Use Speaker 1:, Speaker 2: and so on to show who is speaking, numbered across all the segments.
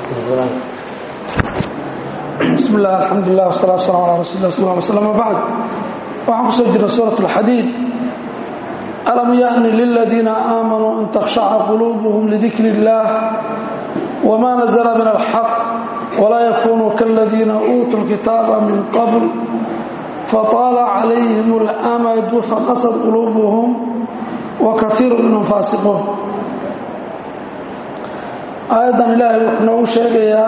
Speaker 1: bismi illah alxamdulilah wsalaatu waslaam ala rasul lah sal ly slm wbacd waxaan kusoo jirna suurat اlxadiid alam yaأni liladiina aamanuu an takhshaca quluubuhum lidikri اllah wma nazla min alxaq walaa yakunuu kaladiina uutuu lkitaaba min qabl fطaala calayhim اlamadu faqasad quluubuhum wakaiiru minhum faasiquun aayaddan ilaahay wuxuu noogu sheegayaa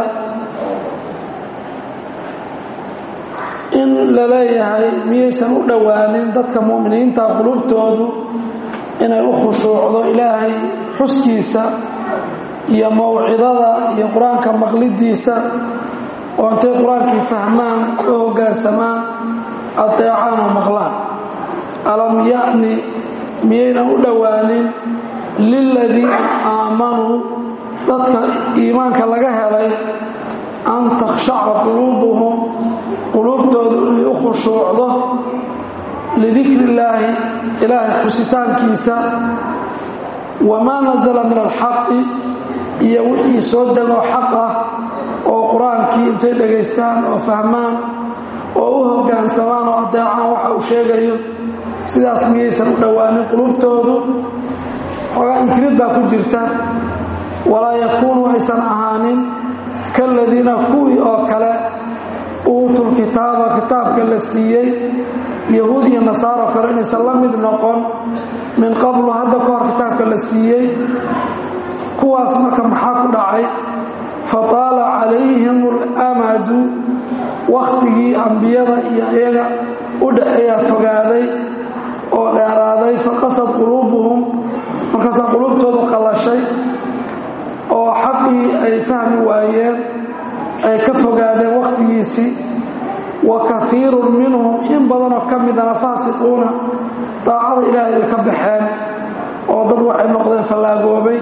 Speaker 1: in la leeyahay miyaysan u dhowaanin dadka mu'miniinta qulubtoodu inay u khushuucdo ilaahay xuskiisa iyo mawcidada iyo qur-aanka maqlidiisa oo intay qur-aankii fahmaan oo hoggaansamaan adeecaan oo maqlaan alam ya'ni miyaynan u dhowaanin liladiina aamanuu dadka iimaanka laga helay an takhshaca quluubuhum quluubtoodu inay u khushuucdo lidikri illaahi ilaahay xusitaankiisa wamaa nasala min alxaqi iyo wixii soo degoo xaq ah oo qur-aankii intay dhegaystaan oo fahmaan oo u hoggaansamaan oo adeecaan waxa uu sheegayo sidaas miyaysan u dhowaanin quluubtoodu xoogaa inkirid baa ku jirta walaa yakuunuu aysan ahaanin kaladiina kuwii oo kale uutul kitaaba kitaabka la siiyey yahuud iyo nasaaro kale inaysan la mid noqon min qablu hadda ka hor kitaabka la siiyey kuwaas marka maxaa ku dhacay fataala calayhim alamadu wakhtigii ambiyada iyo iyaga u dhaxeeya fogaaday oo dheeraaday faqasad quluubuhum markaasaa quluubtoodu qallashay oo xaqii ay fahmi waayeen ay ka fogaadeen wakhtigiisii wa kaiirun minhum in badanoo ka midana faasiquuna daacada ilaahay ay ka baxeen oo dad waxay noqdeen fallaagoobay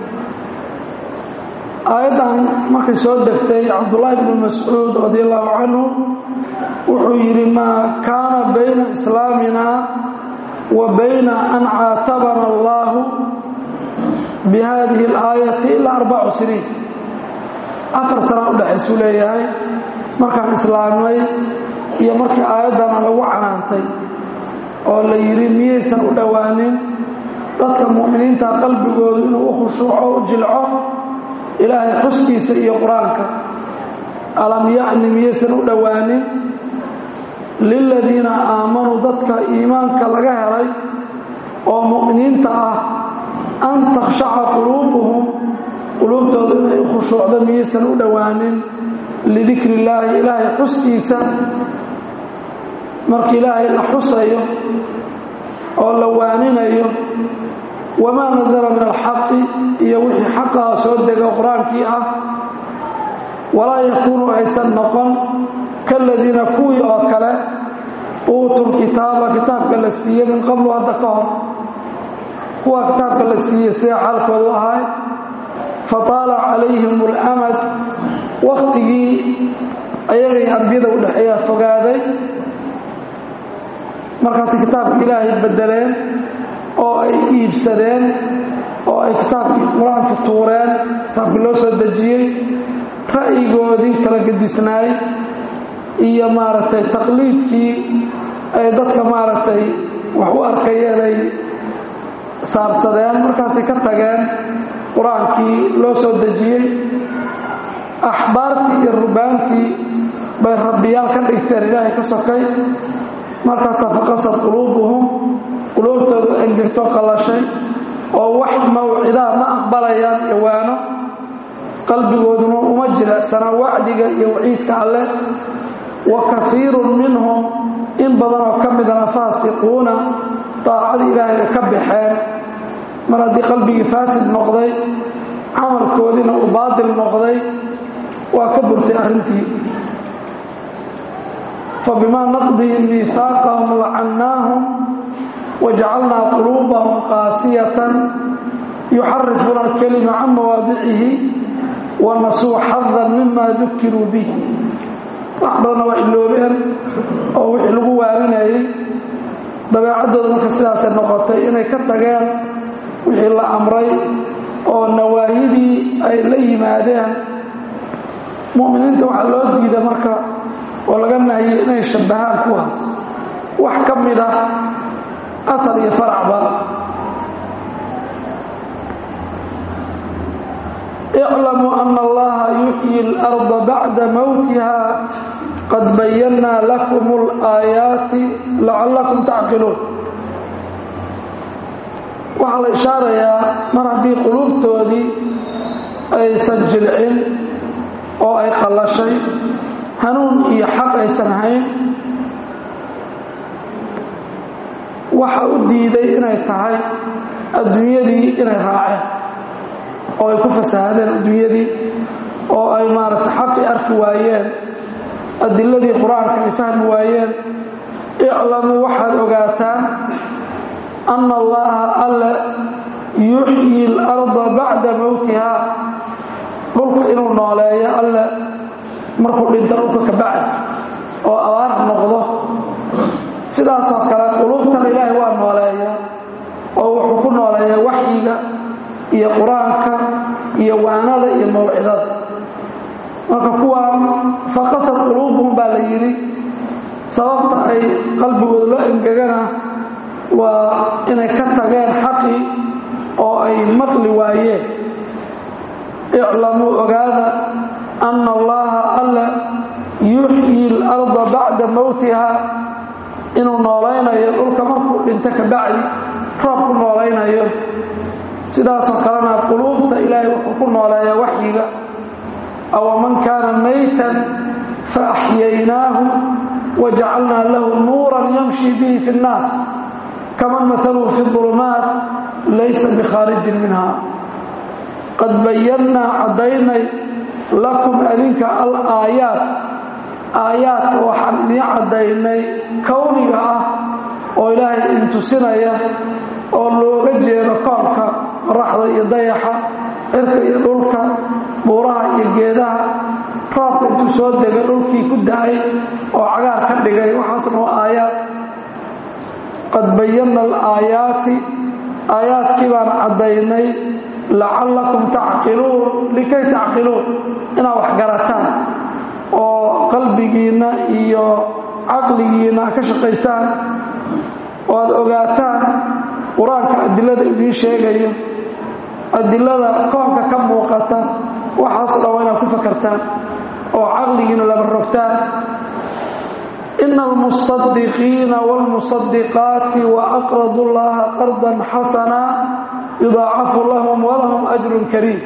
Speaker 1: aayaddan markay soo degtay cabdullaahi bnu mascuud radi allahu canhu wuxuu yidhi maa kaana bayna islaamina wa bayna an caatabana allaahu bi hadihi alaayati ilaa arbacu siniin afar sanaa udhexaysuu leeyahay markaan islaamnay iyo markii aayaddana lagu canaantay oo la yidhi miyaysan u dhowaanin dadka mu'miniinta qalbigoodu inuu u khushuuco u jilco ilaahay xuskiisa iyo qur-aanka alam ya'ni miyaysan u dhowaanin liladiina aamanuu dadka iimaanka laga helay oo mu'miniinta ah an takhshaca quluubuhum quluubtooda inay u khushuucdo miyaysan u dhowaanin lidikri illaahi ilaahay xuskiisa marka ilaahay la xusayo oo la waaninayo wamaa nasala min alxaqi iyo wixii xaqaha soo dega qur-aankii ah walaa yakuunu aysan noqon kaladiina kuwii oo kale uutul kitaaba kitaabka la siiyey min qablu hadda ka hor kuwa kitaabka la siiyey sida xaalkoodu ahay fataala calayhim اlamad wakhtigii ayagay ambiyada u dhexeeya fogaaday markaasay kitaabka ilaahay bedeleen oo ay iibsadeen oo ay kitaabkii qur-aanka tuureen kitaabkii loo soo dejiyey ra'yigoodii kala gedisnaay iyo maaragtay taqliidkii ay dadka maaragtay wax u arkayeen ay saarsadeen markaasay ka tageen qur-aankii loo soo dejiyey axbaartii iyo rubaantii bay rabbiyaal ka dhigteen ilaahay ka sokay markaasaa faqasad quluubuhum quluubtoodu engegto qallashay oo wax mawcidaa ma aqbalayaan iwaano qalbigooduna uma jilecsana wacdiga iyo waciidka alleh wa kaiirun minhum in badanoo ka midana faasiquuna daacadii ilaahay ay ka baxeen mar haddii qalbigii faasid noqday camalkoodiina uu baatil noqday waa ka burtay arrintii fabimaa naqdihim miihaaqahum lacannaahum wajacalnaa quluubahum qaasiyatan yuxarifuuna alkelima can mawaadicihi wanasuu xadan mima dukiruu bih wax badanna waa iloobeen oo wixii lagu waaninayay dabeecaddooda marka sidaasay noqotay inay ka tageen wixii la amray oo nawaahidii ay la yimaadeen mu'miniinta waxaa loo diida marka oo laga nahiyey inay shabbahaan kuwaas wax ka mid ah asal iyo faracba اعلموا أن الله يحيي الأرض بعد موتها قد بينا لكم الآيات لعلكم تعقلون waxaa la ishaarayaa mar haddii quluubtoodii aysan jilcin oo ay qallashay hanuun iyo xaq aysan hayn waxa u diiday inay tahay adduunyadii inay raaceen oo ay ku fasahaadeen adduunyadii oo ay maaragtay xaqii arki waayeen adiladii qur-aanka ay fahmi waayeen iclamuu waxaad ogaataan anna allaha alle yuxyi اlarda bacda mowtiha dhulka inuu nooleeyo alle markuu dhinto dhulka ka bacdi oo abaar noqdo sidaasoo kale quluubtana ilaahay waa nooleeya oo wuxuu ku nooleeyaa waxyiga iyo qur-aanka iyo waanada iyo mawcidada marka kuwaan faqasad quluubuhum baa la yidhi sababta ay qalbigooda loo engegana waa inay ka tageen xaqii oo ay maqli waayeen iclamuu ogaada anna allaha alla yuxyi اlarda bacda mowtiha inuu noolaynayo dhulka markuu dhinto ka bacdi roob ku noolaynayo sidaasoo kalena quluubta ilaahay wuxuu ku nooleeyaa waxyiga awaman kaana maytan faaxyaynaahu wajacalnaa lahu nuuran yamshi bihi fi اnnaas kaman mahaluhu fi ظulumaat laysa bikhaarijin minha qad bayannaa caddaynay lakum adinka alaayaat aayaadka waxaan idiin caddaynay kowniga ah oo ilaahay idin tusinaya oo looga jeedo koonka qoraxda iyo dayaxa cirka iyo dhulka buuraha iyo geedaha roobka intuu soo degay dhulkii ku da-ay oo cagaar ka dhigay waxaasna waa aayaad qad bayanna alaayaati aayaadkii baan caddaynay lacallakum tacqiluun likay tacqiluun inaad wax garataan oo qalbigiinna iyo caqligiinna ka shaqaysaan oo aad ogaataan qur-aanka adilada idiin sheegayo adilada koonka ka muuqata waxaasoo dhan waa inaad ku fakartaan oo caqligiina laba rogtaan ina almusadiqiina wاlmusadiqaati waaqradu llaha qardan xasana yudaacafu lahum walahum ajrun kariim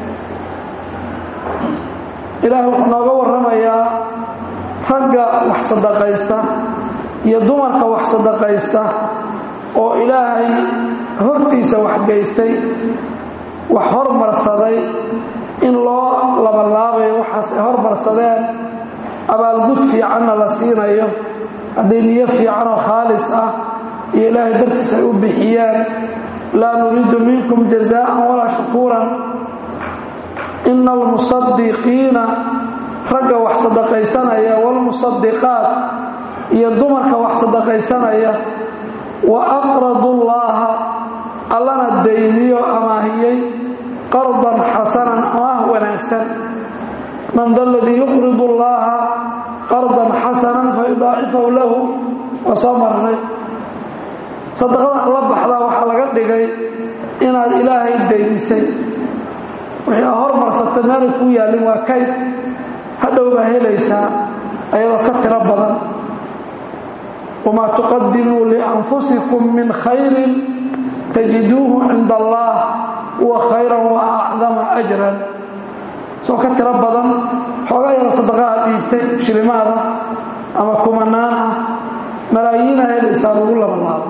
Speaker 1: ilaahay wuxuu nooga warramayaa ragga wax sadaqaysta iyo dumarka wax sadaqaysta oo ilaahay hortiisa waxgaystay wax hormarsaday in loo labalaabayo waxaas ay hormarsadeen abaalgud fiicanna la siinayo hadday niyo fiicanoo khaalis ah iyo ilaahay dartiis ay u bixiyeen laa nuriidu minkum jazaa'an walaa shukuuran ina almusadiqiina ragga wax sadaqaysanaya waalmusadiqaat iyo dumarka wax sadaqaysanaya wa aqradu llaaha allana dayniyo amaahiyey qardan xasanan amaah wanaagsan man da ladii yuqridu llaaha qardan xasanan fayudaacifahu lahu waa soo marnay sadaqada la baxdaa waxaa laga dhigay inaad ilaahay daynisay wixii a hormarsatay meelay kuu yaallin waa kayd hadhow baa helaysaa ayadoo ka tiro badan wamaa tuqadimuu lianfusikum min khayrin tajiduuhu cinda allah huwa khayran wa acdama ajran soo ka tiro badan xoogaa yaro sadaqaha dhiibtay shilimaada ama kumanaan ah malaayiina helaysaa lagu labalaabo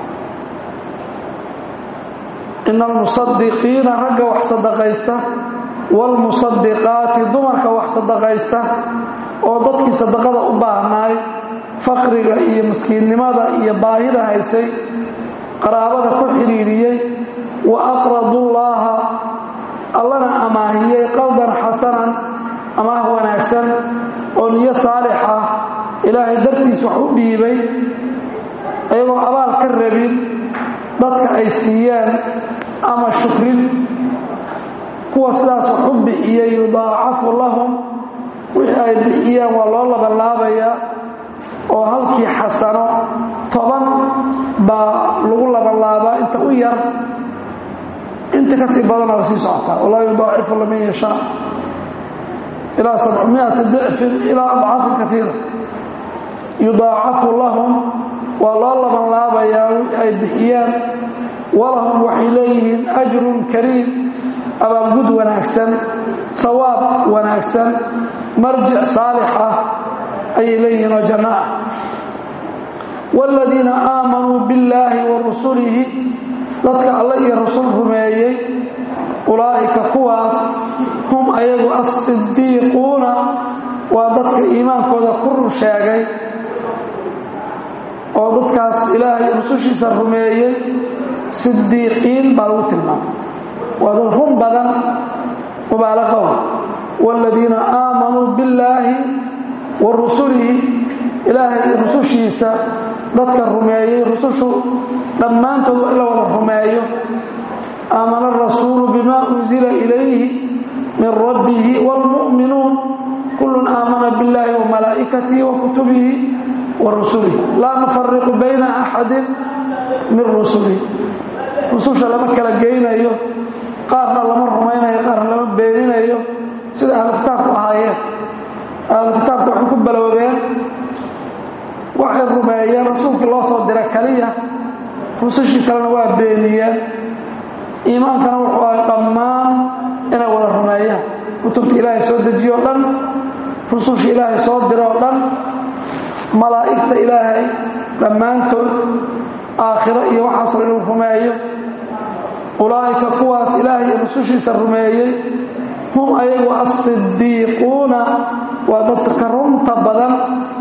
Speaker 1: ina almusadiqiina ragga wax sadaqaysta waalmusadiqaati dumarka wax sadaqaysta oo dadkii sadaqada u baahnaay faqriga iyo miskiinnimada iyo baahida haysay qaraabada ku xidhiiriyey wa aqradu llaaha allana amaahiyey qaldan xasanan amaah wanaagsan oo niyo saalix ah ilaahay dartiis wax u dhiibay iyagoo abaal ka rabin dadka ay siiyeen ama shukrin kuwa sidaas wax u bixiyey yudaacafu lahum wixii ay bixiyeen waa loo labanlaabayaa oo halkii xasano toban baa lagu labanlaabaa inta u yar inta ka sii badana la sii socotaa walaa yudaacifu laman yashaa ilaa sabcmiati dicfin ilaa adcaafin kaiira yudaacafu lahum waa loo labanlaabayaa wixii ay bixiyeen walahum waxay leeyihiin ajrun kariim abaalgud wanaagsan hawaab wanaagsan marjic saalix ah ayay leeyihiin oo janno ah waaladiina aamanuu billaahi wa rusulihi dadka alle iyo rasul rumeeyey ulaa'ika kuwaas hum ayagu assidiiquuna waa dadka iimaankooda ku run sheegay oo dadkaas ilaahay rusushiisa rumeeyey sidiiqiin baa lagu tilmaamay waa dad run badan mubaalaqow waaladiina aamanuu billaahi wa rusulihi ilaahay rusushiisa dadka rumeeyey rusushu dhammaantood waa in la wada rumeeyo aamana arasuulu bima unzila ilayhi min rabbihi wاlmu'minuun kullun aamana biاllahi wa malaa'ikatihi wa kutubihi wa rusulihi laa nufariqu bayna axadin min rusulihi rususha lama kala geynayo qaarna lama rumaynayo qaarna lama beeninayo sida ahlu kitaabku ahaayeen ahlu kitaabku waxay ku baloobeen waxay rumeeyeen rasuulkii loo soo dira kaliya rusushii kalena waa beeniyeen iimaankana wuxuu ahay dhammaan inay wada rumeeyaan kutubta ilaahay soo dejiyo o dhan rususha ilaahay soo diro o dhan malaa'igta ilaahay dhammaantood aakhiro iyo waxaasoo inuu rumeeyo ulaa'ika kuwaas ilaahay iyo rusushiisa rumeeyey hum ayagu assidiiquuna waa dadka runta badan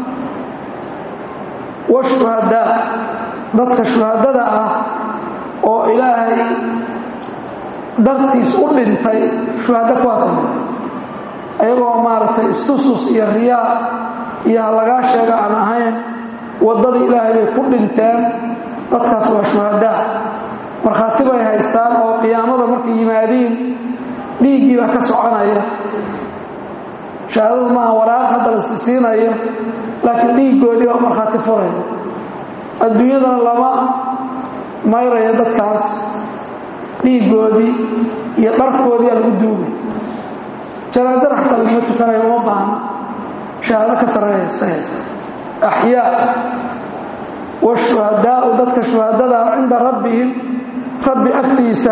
Speaker 1: washuhadaa dadka shuhadada ah oo ilaahay dartiis u dhintay shuhado kuwaasa ayagoo maaragtay istusus iyo riyaa iyo ha lagaa sheega aan ahayn waddada ilaahay bay ku dhinteen dadkaas waa shuhadaa markhaati bay haystaan oo qiyaamada markay yimaadiin dhiiggii baa ka soconaya shahaadadu maaha waraaq hadda la sisiinayo laakiin dhiiggoodii baa markhaati furaya adduunyadana lama mayraya dadkaas dhiiggoodii iyo dharkoodii aa lagu duugay janaasada xataa laguma tukanayo uma baahna shahaado ka sarreeysa haysta axyaa washuhadaau dadka shuhadada cinda rabbihim rabbi agtiisa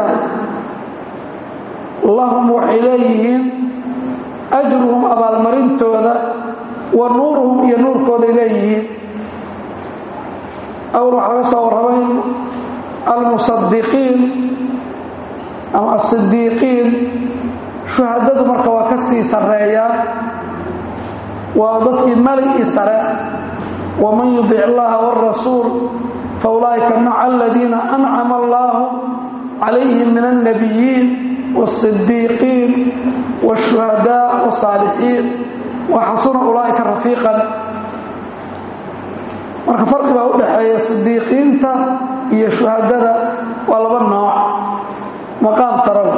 Speaker 1: lahum waxay leeyihiin ajruhum abaalmarintooda wa nuuruhum iyo nuurkooday leeyihiin awal waxaa laga soo warramay almusadiqiin ama asidiiqiin shuhadadu marka waa ka sii sarreeyaan waa dadkii maligii sare waman yudic allaha wاrasuul faulaa'ika maca aladiina ancama allahu calayhim min alnabiyiin wاsidiiqiin wاshuhadaa wاsaalixiin waxasuna ulaa'ika rafiiqan marka farqi baa u dhaxeeya sidiiqiinta iyo shuhadada waa laba nooc maqaam saraw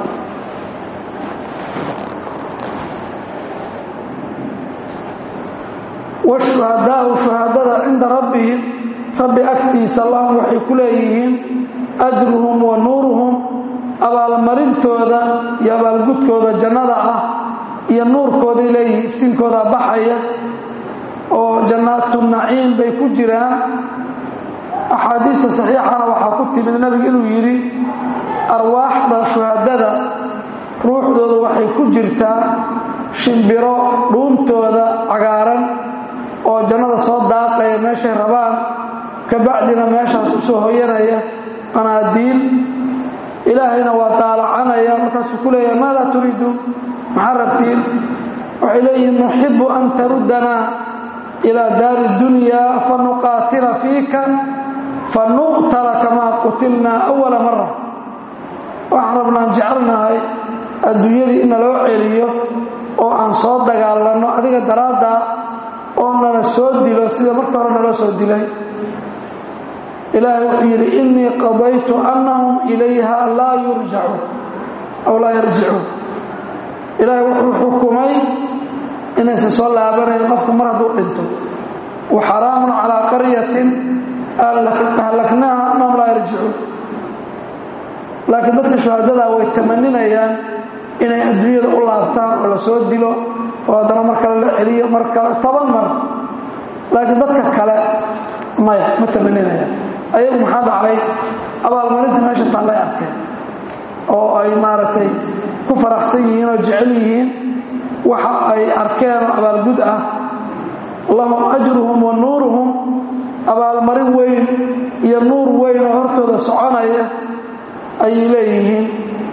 Speaker 1: washuhadaau shuhadada cinda rabbihim rabbi agtiisa lahum waxay ku leeyihiin ajruhum wa nuuruhum abaalmarintooda iyo abaalgudkooda jannada ah iyo nuurkooday leeyihiin iftiinkoodaa baxaya oo jannaatu naciim bay ku jiraan axaadiista saxiixana waxaa ku timid nebigu inuu yidhi arwaaxda shuhadada ruuxdooda waxay ku jirtaa shimbiro dhuuntooda cagaaran oo jannada soo daaqaya meeshay rabaan kabacdina meeshaas u soo hoyanaya qanaadiil ilaahayna waa daalacanaya markaasuu ku leeyahay maadaa turiiduun maxaa rabtiin waxay leeyihiin nuxibu an taruddanaa ilaa daari dunyaa fanuqaatila fiika fanuqtala kamaa qutilnaa awala mara waxaan rabnaan jecelnahay adduunyadii in naloo celiyo oo aan soo dagaalanno adiga daraaddaa oo nala soo dilo sida marka hore naloo soo dilay ilaahay wuxuu yidhi innii qadaytu annahum ilayha laa yurjacuun aw laa yarjicuun ilaahay wuxuu xukumay inaysan soo laabanayn qofku mar hadduu dhinto wa xaraamun calaa qaryatin ahlaknaha annahum laa yarjicuun laakiin dadka shuhadadaa way tamaninayaan inay adduunyada u laabtaan oo la soo dilo oo haddana mar kale la celiyo mar kale toban mar laakiin dadka kale maya ma tamaninayaan ayagu maxaa dhacay abaalmarinta meesha taallay arkeen oo ay maaragtay ku faraxsan yihiin oo jecel yihiin waxa ay arkeen oo abaalgud ah lahum ajruhum wa nuuruhum abaalmarin weyn iyo nuur weyn oo hortooda soconaya ayay leeyihiin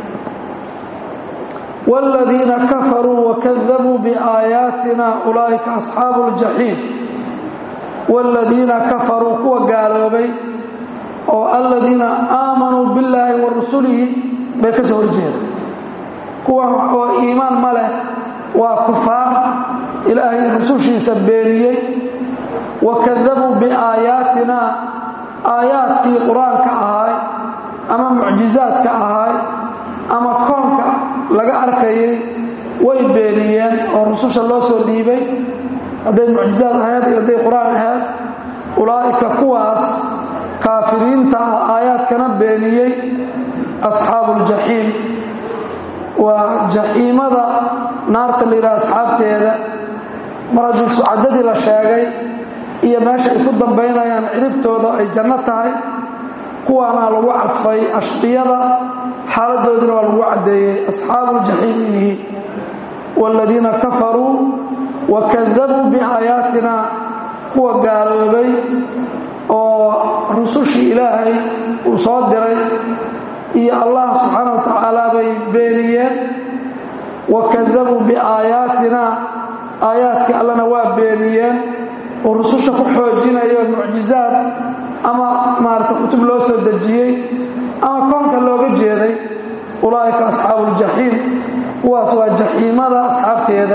Speaker 1: wاladiina kafaruu wakadabuu biaayaatina ulaa'ika asxaabu اljaxiim wاladiina kafaruu kuwa gaaloobay oo aladiina aamanuu billaahi wa rusulihi bay ka soo horjeeda kuwa oo iimaan ma leh waa kufaar ilaahay rusushiisa beeniyey wakadabuu biaayaatina aayaadkii qur-aanka ahaay ama mucjizaadka ahaay ama koonka laga arkayay way beeniyeen oo rususha loo soo dhiibay hadday mucjizaad ahayd iyo hadday qur-aan ahayd ulaa'ika kuwaas kaafiriinta ah aayaadkana beeniyey asxaabu ljaxiim waa jaxiimada naarta la yidhaha asxaabteeda mar haddii sucadadii la sheegay iyo meesha ay ku dambaynayaan ciribtooda ay janno tahay kuwaana lagu cadfay ashqiyada xaaladoodina waa lagu caddeeyey asxaabu ljaxiim yihiin waaladiina kafaruu wakadabuu biaayaatina kuwa gaaloobay oo rusushii ilaahay uu soo diray iyo allah subxaana wa tacaala bay beeniyeen wakadabuu biaayaatina aayaadkii allana waa beeniyeen oo rususha ku xoojinayo mucjizaad ama maarata kutub loo soo dejiyey ama koonka looga jeeday ulaa'ika asxaabu ljaxiim kuwaas waa jaxiimada asxaabteeda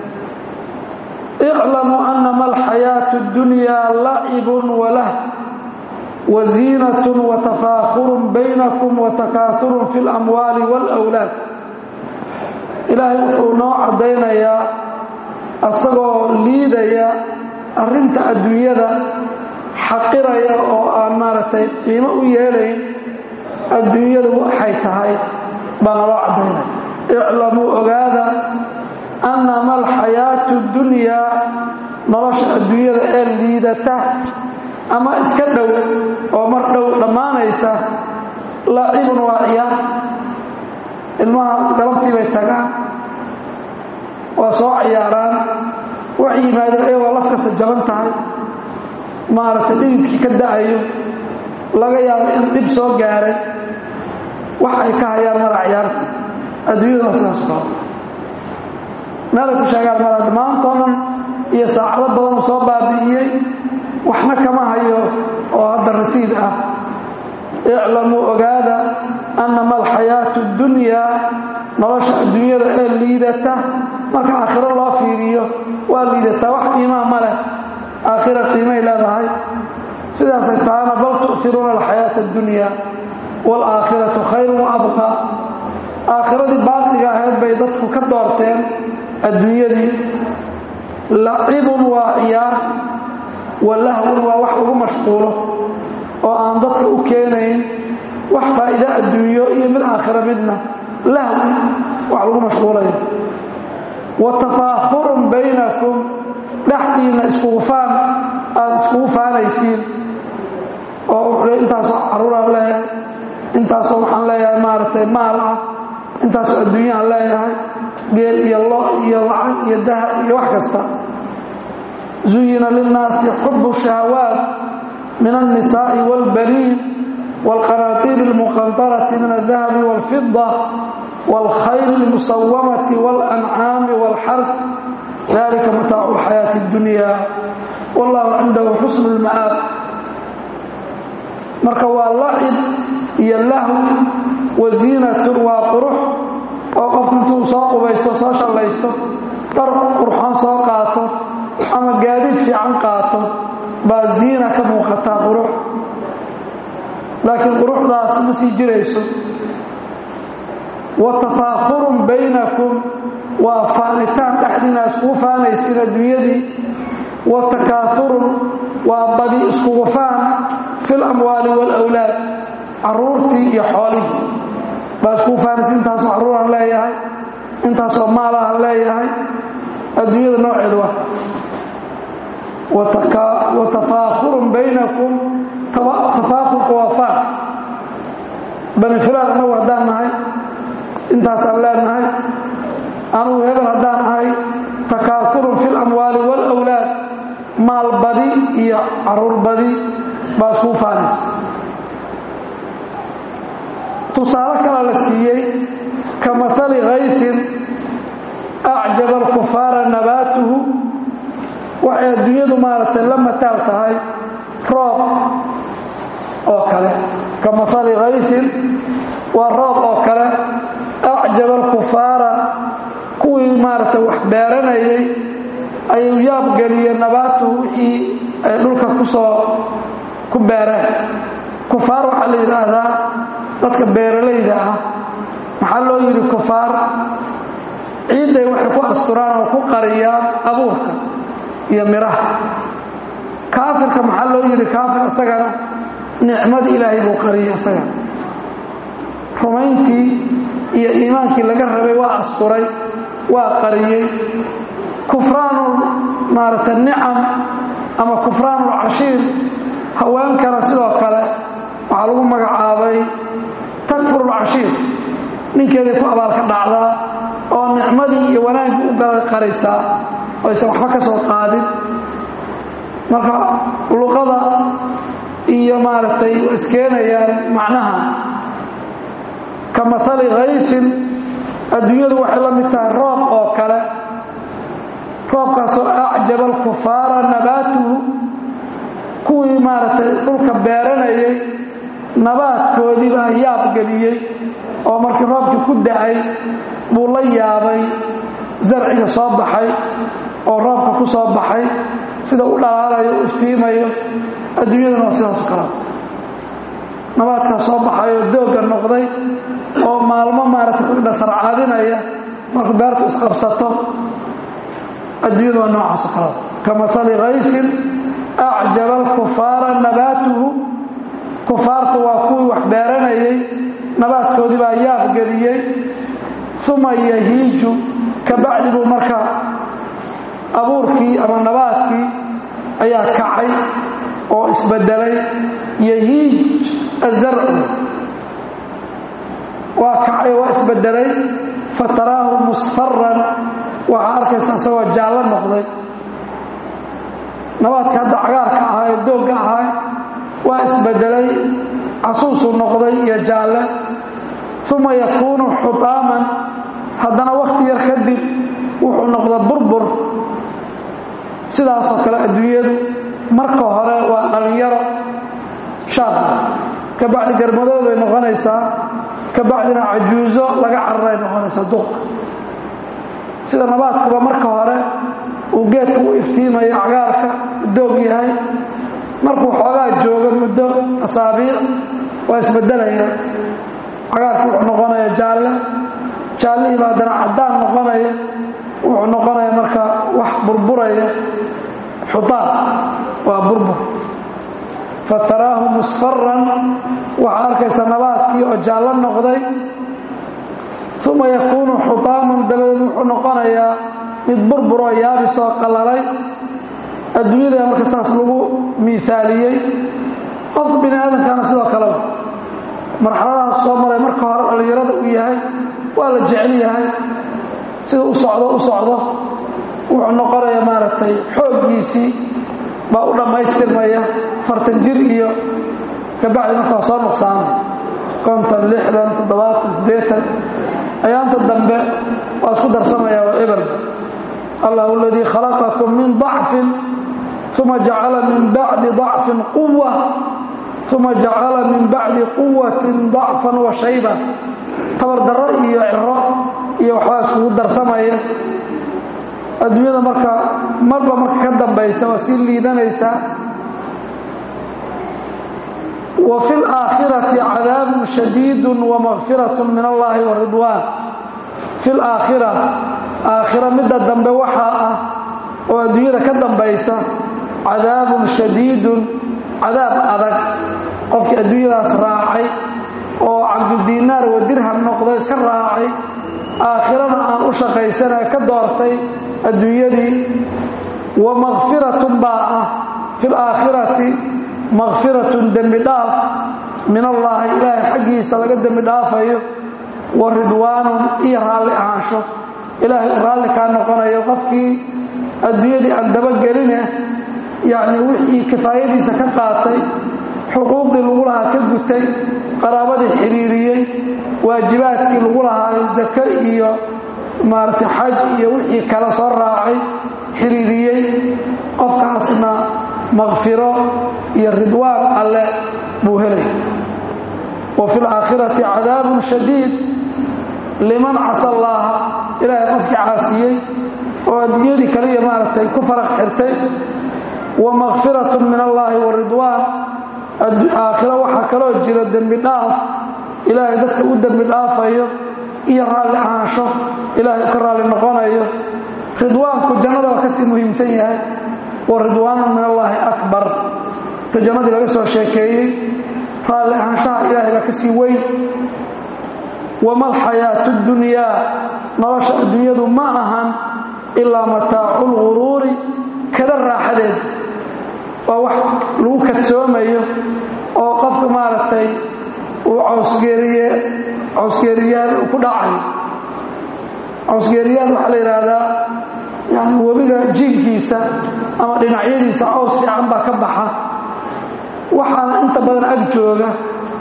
Speaker 1: iclamuu anama alxayaatu اddunyaa lacibun walah waziinatun watafaakhurun baynakum watakaaturun fi اlamwaali wاlأwlaad ilaahay wuxuu noo caddaynayaa asagoo liidaya arrinta adduunyada xaqiraya oo aan maaragtay qiimo u yeelayn adduunyadu waxay tahay baa naloo caddaynaya iclamuu ogaada annama alxayaatu اddunyaa nolosha adduunyada ee liidata ama iska dhow oo mar dhow dhammaanaysa lacibun waa ciyaar ilmaha galabtii bay tagaan waa soo ciyaaraan waxay yimaadeen iyagoo laf kasta jaban tahay maaragtay dhididkii ka da'ayo laga yaabo in dhib soo gaaray wax ay ka hayaan mara ciyaarta adduunyaduna sidaas kalo meelay ku sheegaan mara dhammaantoodan iyo saacado badanuu soo baabi'iyey waxna kama hayo oo hadda rasiid ah iclamuu ogaada annama alxayaatu اddunyaa nolosha adduunyada ee liidata marka aakhiro loo fiiriyo waa liidataa wax qiimaa ma leh aakhira qiimay leedahay sidaasay tahana bal tu'tiruuna alxayaata اddunyaa wاlaakhiratu khayrun wa abqaa aakhiradii baaqliga ahayd bay dadku ka doorteen adduunyadii lacibun waa ciyaar walahwun waa wax lagu mashquulo oo aan dadka u keenayn wax faa'iide adduunyo iyo mid aakhiro midna lahwi wax lagu mashquulayo wa tafaakhurun baynakum dhexdiinna iskugu faan aada iskugu faanaysiin oo wuxuu intaasoo carruuraan leeyahay intaasoo waxaan leeyahay maaragtay maal ah intaasoo adduunyaan leeyahay geel iyo lo iyo lacag iyo dahab iyo wax kasta zuyina linnaasi xubu shahawaat min alnisaa'i wاlbaniin wاlqanaatiir اlmuqantarati min aldahabi wاlfida wاlkhayr اlmusawamati wاlancaami wاlxarf dalika mataacu اlxayaati اddunya wallahu cindahu xusn اlma'aab marka waa lacib iyo lahwi waziinatun waa qurux oo qofku intuu soo qubaysto soo shallaysto dhar qurxoon soo qaato ama gaadiid fiican qaato baa ziina ka muuqataa qurux laakiin quruxdaas ma sii jirayso wa tafaakhurun baynakum waa faanitaan dhexdiina iskugu faanaysiin adduunyadii wa takaaurun waa badi iskugu faan fi lamwaali waalawlaad caruurtii iyo xoolihii baa iskugu faanaysa intaasoo carruuraan leeyahay intaasoo maalahan leeyahay adduunyada nooceedu waa wa tafaakurun baynakum tafaakurka waa faan bani filaan anagu haddaan nahay intaasaan leenahay anugu hebel haddaan ahay takaakurun fi lamwaali waalawlaad maal badi iyo caruur badi baa iskuu faanaysa tusaale kale la siiyey ka maali kayfin acjaba alkufaara nabaatuhu waxay adduunyadu maaragtay la mataal tahay roob oo kale ka maali kayfin waa roob oo kale acjaba alkufaara kuwii maaragtay wax beeranayay ayuu yaabgeliye nabaatuhu wixii ay dhulka kusoo ku beereen kufaar waxaa la yidhaahdaa dadka beeralayda ah maxaa loo yidhi kufaar ciidday waxay ku asturaan oo ku qariyaan abuurka iyo midhaha kaafirka maxaa loo yidhi kaafir isagana nicmadii ilaahay buu qariyay isaga rumayntii iyo iimaankii laga rabay waa asturay waa qariyey kufraanu maaragtay nicam ama kufraanulcashiir haweenkana sidoo kale waxaa lagu magacaabay takfurulcashiir ninkeeday ku abaalka dhacdaa oo nicmadii iyo wanaaggii u gala qaraysaa oo aysan waxba ka soo qaadin marka luqada iyo maaragtay waa iskeenayaan macnaha ka maali kayfin adduunyadu waxay la mid tahay roob oo kale roobkaasoo acjaba alkufaara nabaatuhu kuwii maaragtay dhulka beeranayay nabaadkoodii baa yaab geliyey oo markii roobkii ku da-ay buu la yaabay zarciga soo baxay oo roobka ku soo baxay sida u dhalaalayo u iftiimayo adduunyadana waa sidaasu kala nabaadkaa soo baxay oo doogga noqday oo maalmo maaragtay ku dhasarcaadinaya markuu beertu isqabsato adduunyada waa noocaas oo kalada ka maali kayfin acjaba alkufaara nabaatuhu kufaarta waa kuwii wax beeranayay nabaadkoodii baa yaab geliyey uma yahiiju ka bacdi buu marka abuurkii ama nabaadkii ayaa kacay oo isbedelay yahiij azarcu waa kacay waa isbedelay fataraahu musfaran waxaa arkaysa isagoo jaallo noqday nabaadka hadda cagaarka ahaa ee doogga ahaa waa isbedelay casuusuu noqday iyo jaalle uma yakuunu xutaaman haddana wakhti yar kadib wuxuu noqda burbur sidaasoo kale adduunyadu marka hore waa dhallinyaro shaaba ka bacdi garmadoood bay noqonaysaa ka bacdina cajuuso laga cararay noqonaysaa duqka sida nabaadkuba marka hore uu geedka u iftiimayo cagaarka doog yahay markuu xoogaa joogo muddo asaabiic waa isbedelaya cagaarki wuxuu noqonaya jaalle jaallihiiba haddana caddaan noqonaya wuxuu noqonaya marka wax burburaya xutaan waa burbur fataraahu musfaran waxaa arkaysa nabaadkii oo jaallo noqday uma yakuunu xutaaman dabadeed wuxuu noqonayaa mid burburoo yaabisoo qallalay adduunyada marka saas lagu miaaliyey qofka bini aadamkaana sidoo kaleba marxaladahaas soo maray marka hore dhallinyarada uu yahay waa la jecel yahay sida u socdo u socdo wuxuu noqonaya maaragtay xooggiisii baa u dhammaystirmaya fartan jir iyo kabacdi markaa soo nuqsaamay konton lixdan toddobaatan siddeetan ayaanta dambe waa isku darsamaya waa eber allahu aladii khalaqakum min dacfin uma jacala min bacdi dacfin quwa uma jacala min bacdi quwatin dacfan wa shayba tabardarro iyo ciro iyo waxbaa iskugu darsamaya adduunyada marka marba marka ka dambaysa waa sii liidanaysaa wa fi laakhirati cadaabun shadiidu wa makfirat min allahi wa ridwaan fi laakhira aakhiro midda dambe waxaa ah oo adduunyada ka dambaysa cadaabun shadiidun cadaab adag qofkii adduunyadaas raacay oo cabdudiinaar wa dirham noqdo iska raacay aakhirana aan u shaqaysanay ka doortay adduunyadii wa makfiratun baa ah fi laakhirati makfiratun dembi dhaaf min allaahi ilaahay xaggiisa laga dembi dhaafayo wa ridwaanun iyo raalli ahaansho ilaahay u raalli kaa noqonayo qofkii adduunyadii aan dabageline yacnii wixii kifaayadiisa ka qaatay xuquuqdii lagu lahaa ka gutay qaraabadii xidhiiriyey waajibaadkii lagu lahaa zake iyo maaragtay xaj iyo wixii kale soo raacay xidhiiriyey qofkaasna makfiro iyo ridwaan alle buu helay wa fi laakhirati cadaabun shadiid liman casa allaaha ilaahay qofkii caasiyey oo adduunyadii kaliya maaragtay ku faraq xirtay wa makfiratun min allaahi wa ridwaan aakhiro waxaa kaloo jira dembi dhaaf ilaahay dadka u dembi dhaafayo iyo raalli ahaansho ilaahay u ka raalli noqonayo ridwaanku jannada waa kasii muhiimsan yahay wa ridwaanun min allaahi akbar ta jannadii laga soo sheekeeyey raalli ahaanshaha ilaahay baa kasii weyn wama alxayaatu ddunyaa nolosha adduunyadu ma ahan ilaa mataacu lguruuri kada raaxadeed waa wax lagu kadsoomayo oo qofka maaragtay uu cawsgeeriye cawsgeeriyaal ku dhacayo cawsgeeriyaal waxaa la yidhaahdaa yani webiga jiinkiisa ama dhinacyadiisa caws fiican baa ka baxa waxaana inta badan ag jooga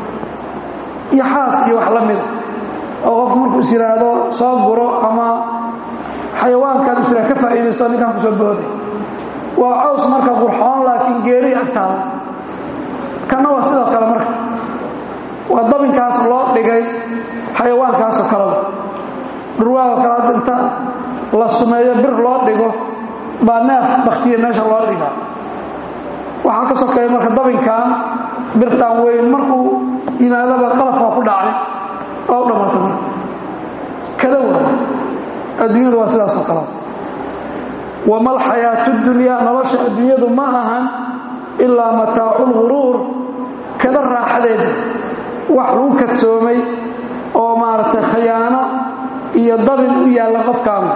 Speaker 1: iyo xaas iyo wax la mida oo qofku markuu is yidhaahdo soo guro ama xayawaankan is ka faa'iidaysto ninkan kusoo booday waa caws marka qurxoon laakiin geeri agtaada kanna waa sidoo kale marka waa dabinkaas loo dhigay xayawaankaasoo kaleda dhurwaagoo kale hadda inta la sumeeyo bir loo dhigo baa neef baktiya meesha loo dhigaa waxaa ka sokeeya marka dabinkan birtaan weyn markuu yimaadaba qalafkaa ku dhacay waa u dhammaata marka kada waa adduunyadu waa sidaasoo kale wama alxayaatu dunyaa nolosha adduunyadu ma ahan ilaa mataacu lguruur kada raaxadeeda wax lagu kadsoomay oo maaragtay khayaano iyo dabin u yaalla qofkaanu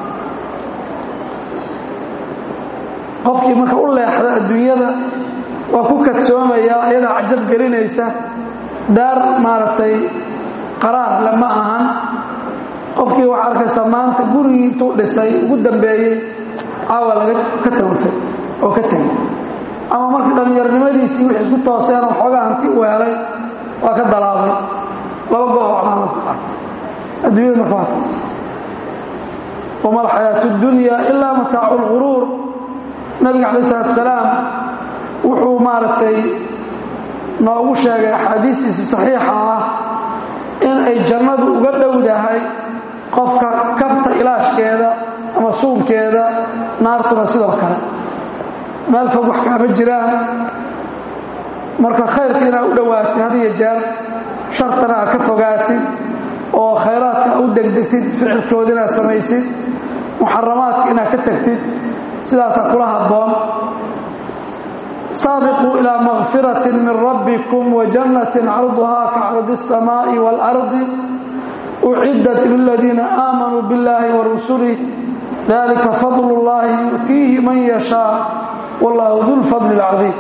Speaker 1: qofkii marka u leexda adduunyada waa ku kadsoomayaa iyadaa cajab gelinaysa daar maaragtay qaraar le ma ahan qofkii waxaa arkaysaa maanta gurigii intuu dhisay ugu dambeeyey caawa laga ka tawafay oo ka tegay ama markii dhallinyarnimadiisii wixii isku tooseen oo xoogaa hanti u helay waa ka dalaabay laba goob oo camaada ku qaatay adduunyada marka waa taas wama alxayaatu اddunya ilaa mataacu اlguruur nabiga calaih isalaatu salaam wuxuu maaragtay noogu sheegay axaadiistiisi saxiixa ah in ay jannadu uga dhowdahay qofka kabta ilaashkeeda ama suunkeeda naartuna sidoo kale meel fog wax kaama jiraan marka khayrka inaad u dhowaatid had iyo jeer shartana aad ka fogaatid oo khayraadka u degdegtid ficilkooda inaad samaysid muxaramaadka inaad ka tagtid sidaasaa kula habboon saabiquu ilaa makfirati min rabbikum wa jannatin carduhaa ka cardi الsamaaءi wاlardi uciddat liladiina aamanuu biاllahi wa rusulih dalika fadl اllahi yu'tiihi man yashaa wallahu du lfadli اlcadiim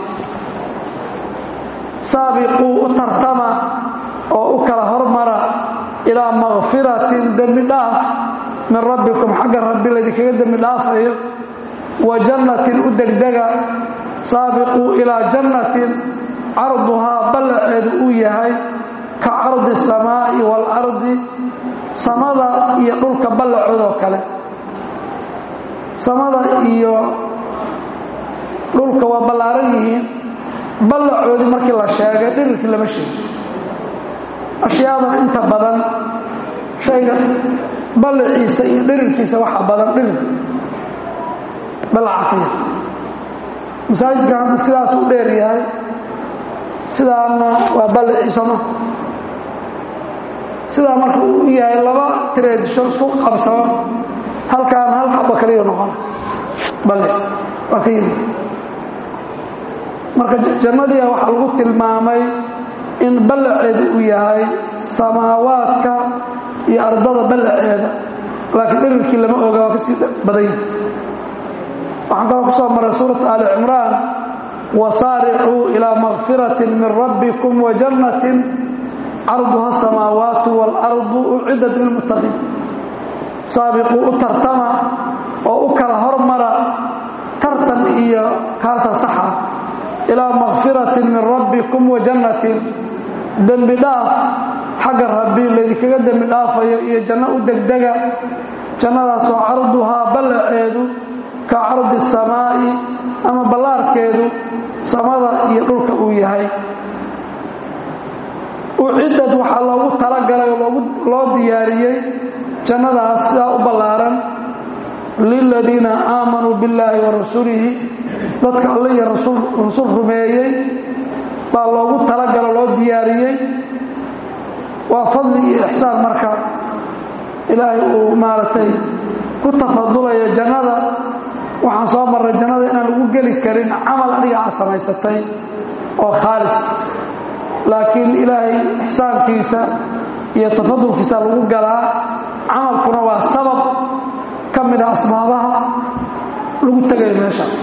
Speaker 1: saabiquu u tartama oo u kala hormara ilaa makfiratin dembi dhaaf min rabbikum xagga rabbi laydinkaga dembi dhaafayo wa jannatin u degdega saabiquu ilaa jannatin carduhaa ballaceedu uu yahay ka cardi asamaa'i waalardi samada iyo dhulka ballacoodoo kale samada iyo dhulka waa ballaaran yihiin ballacoodii markii la sheegay dhirirkii lama sheegin ashyaadan inta badan shayga ballaciisa iyo dhirirkiisa waxa badan dhirir ballaca ka yar masaajidka hadda sidaas u dheer yahay sidaana waa ballaciisama sidaa marka uu yahay laba tireedisho isku qabsamo halkaan hal xaba kaliya noqona bale waa ka yimid marka jannadiia waxaa lagu tilmaamay in ballaceedu uu yahay samaawaadka iyo ardada ballaceeda laakiin dhirirkii lama oga waa ka sii badan yahay waxaan kaloo ku soo maray suurata aali cimraan wasaaricuu ilaa makfiratin min rabbikum wa jannatin carduha asamaawaatu waalardu uciddat lilmuttaqiin saabiquu u tartama oo u kala hormara tartan iyo kaasa saxa ilaa makfiratin min rabbikum wa jannatin dembi dhaaf xagga rabbi laydinkaga dembi dhaafayo iyo janno u degdega jannadaasoo carduhaa ballaceedu ka cardi samaa'i ama ballaarkeedu samada iyo dhulka uu yahay uciddad waxaa loogu talagalay oo loo diyaariyey jannadaas sidaa u ballaaran liladiina aamanuu billaahi wa rasulihi dadka alle iyo rasul rumeeyey baa loogu talagalo loo diyaariyey waa fadli iyo ixsaan marka ilaahay uu maaragtay ku tafadulayo jannada waxaan soo marray jannada inaan lagu geli karin camal adiga aad samaysatay oo khaalis laakiin ilaahay ixsaankiisa iyo tafadulkiisa lagu galaa camalkuna waa sabab ka mida asbaabaha lagu tegayo meeshaas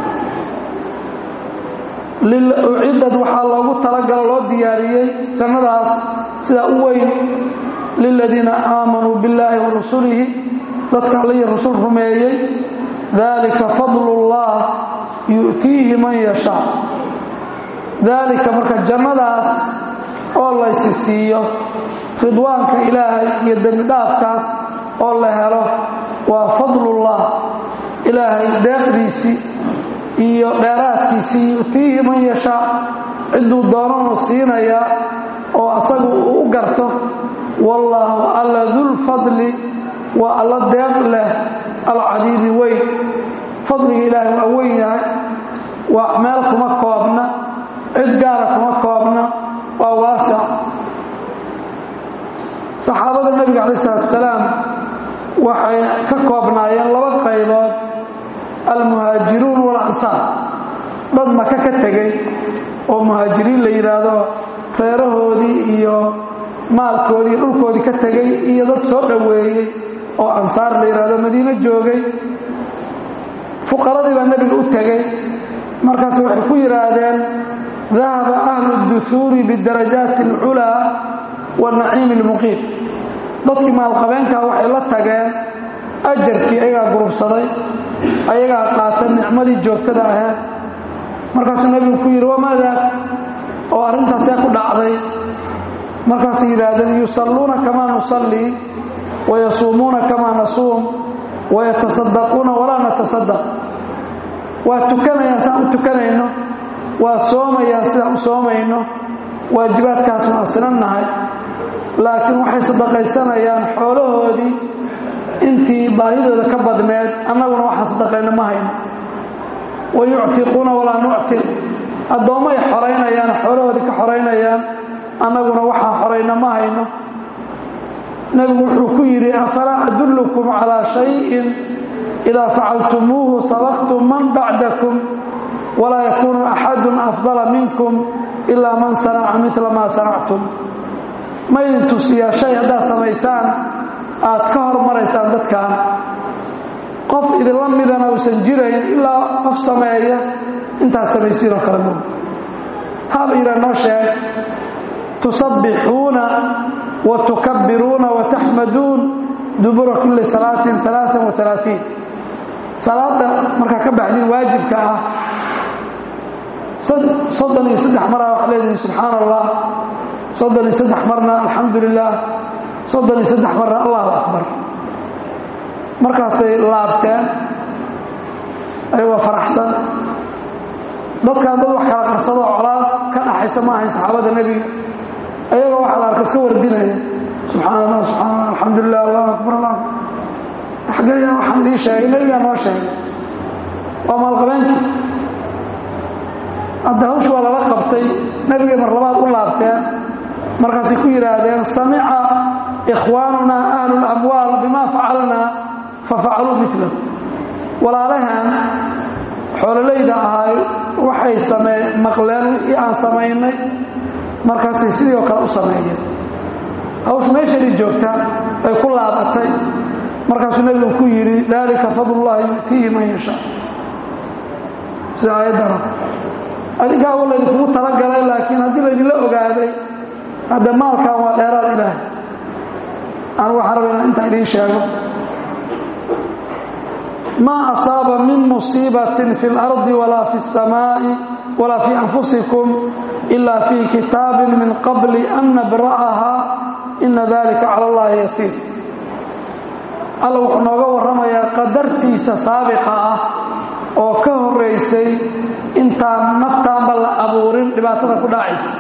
Speaker 1: uciddad waxaa loogu talagalo loo diyaariyey jannadaas sidaa u weyn liladiina aamanuu billaahi wa rasulihi dadka alle iyo rasul rumeeyey dalika fadlullah yu'tiihi man yashaa daalika marka jannadaas oo laysi siiyo ridwaanka ilaahay iyo dembidhaafkaas oo la helo waa fadlullah ilaahay deeqdiisii iyo dheeraadkiisii yu'tiihi man yashaa cidduu doonanu siinayaa oo asagu uu u garto wallaahu alla dulfadli waa alla deeq leh alcadiimi weyn fadliga ilaahay waa weyn yahay waa meel kuma koobna cid gaara kuma koobna waa waasic saxaabada nebiga calayi isalaatu wasalaam waxay ka koobnaayeen laba qaybood almuhaajiruun walansaar dad maka ka tegey oo muhaajiriin la yidhaahdo reerahoodii iyo maalkoodii iyo dhulkoodii ka tegey iyo dad soo dhoweeyey oo ansaar la yidhaahdo madiino joogay fuqaradii baa nebiga u tegey markaas waxay ku yidhaahdeen dahaba ahlu duhuuri bidarajaati alculaa wanaciimi almuqiim dadkii maalqabeenkaa waxay la tageen ajarkii ayagaa gurubsaday ayagaa qaata nicmadii joogtada ahayd markaasuu nebigu ku yidhi wamaa daak oo arrintaasee ku dhacday markaasay yidhaahdeen yusalluuna kamaa nusallii wayasuumuuna kamaa nasuum wayatasaddaquuna walaa natasaddaq waa tukanayaan sidaan u tukanayno waa soomayaan sidaan u soomayno waajibaadkaas waan sinannahay laakiin waxay sadaqaysanayaan xoolahoodii intii baahidooda ka badneed annaguna waxaan sadaqayno ma hayno wa yuctiquuna walaa nuctiq addoommay xoraynayaan xoolahoodii ka xoraynayaan annaguna waxaan xorayno ma hayno nebigu wuxuu ku yidhi afalaa adullukum calaa shayin idaa facaltumuuhu sabaqtum man bacdakum walaa yakuunu axadun afdala minkum ilaa man sanaca midla maa sanactum ma idin tusiyaa shay haddaad samaysaan aad ka hormaraysaan dadkan qof idinla midana uusan jirayn ilaa qof sameeya intaad samaysiin oo kale mug haba yidhaa noo sheeg tusabbixuuna wa tukabbiruuna wa taxmaduun dubura kulli salaatin alaaan wa alaatiin salaada markaa ka baxdin waajibka ah soddon iyo saddex maraa waxaa leedihin subxaan allah soddon iyo saddex marna alxamdu lilah soddon iyo saddex marna allahu akbar markaasay laabteen ayagoo faraxsan dadkaan dad wax kala qarsado colaad ka dhaxaysa ma ahayn saxaabada nebiga ayagoo waxaa la arka iska wardinaya subxaan allah subxaan allah alxamdu lilah allahu akbar allah xageeya waxaan idiin sheegay nebigaa noo sheegay waa maalqabeenkii hadda hawshi waa lala qabtay nebigay mar labaad u laabteen markaasay ku yidhaahdeen samica ikhwaanunaa ahlu lamwaal bima facalnaa fafacaluu milahu walaalahan xoololayda ahay waxay samee maqleen wixii aan samaynay markaasay sidii oo kale u sameeyeen hawsha meeshani joogta ay ku laabatay markaasuu nebigu ku yidhi daalika fadlullahi yu'tiihi man yashaa sida aayaddana adinkaa wa laydinkugu talagalay laakiin haddii laydinla ogaaday hadda maalkan waa dheeraad ilaahay anu waxaan raba inaan intaa idiin sheego maa asaaba min musiibatin fi اlardi walaa fi الsamaaءi walaa fii anfusikum ila fii kitaabin min qabli an nabra'ahaa ina dalika cala allahi yasiir alla wuxuu nooga warramayaa qadartiisa saabiqa ah oo ka horaysay intaan naftaanba la abuurin dhibaatada ku dhacaysa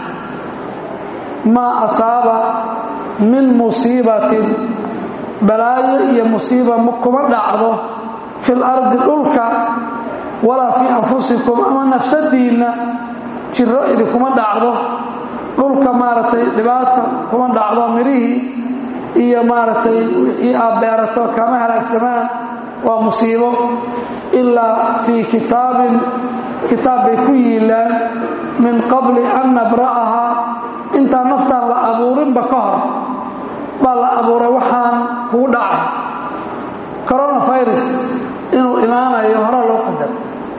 Speaker 1: maa asaaba min musiibatin balaayo iyo musiiba kuma dhacdo fi lardi dhulka walaa fii anfusikum ama nafsadiinna jiro idinkuma dhacdo dhulka maaragtay dhibaata kuma dhacdo mirihii iyo maaragtay wixii aad beerato kama halaagsamaan waa musiibo ilaa fii kitaabin kitaab bay ku yiilaan min qabli an nabra'ahaa intaan naftaan la abuurinba ka hor baa la abuuray waxaan kugu dhacay coronavirus inuu imaanayo hore loo qadar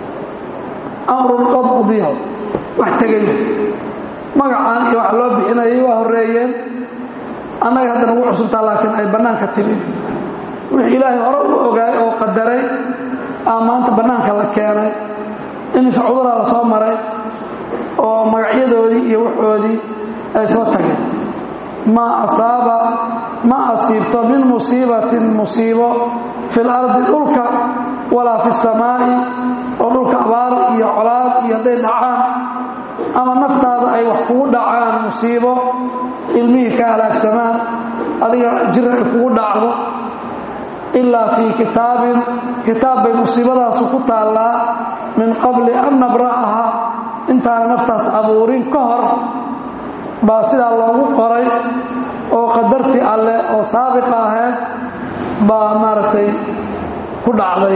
Speaker 1: amrun qad qudiyaho wax tegay magacaan iyo wax loo bixinayay waa horreeyeen annaga hadda nagu cusubtaa laakiin ay bannaanka timid wixii ilaahay hore u ogaay oo qadaray aa maanta bannaanka la keenay imise cuduraa la soo maray oo magacyadoodii iyo waxoodii ay soo tageen maa asaaba ma asiibto min musiibatin musiibo fi lardi dhulka walaa fi samaa'i oo dhulka abaar iyo colaad iyo hadday dhacaan ama naftaada ay wax kugu dhacaan musiibo ilmihii ka halaagsamaan adiga jira ay kugu dhacdo ilaa fii kitaabin kitaab bay musiibadaasu ku taallaa min qabli an nabra'ahaa intaana naftaas abuurin ka hor baa sidaa loogu qoray oo qadartii alleh oo saabiqa ahayd baa maaragtay ku dhacday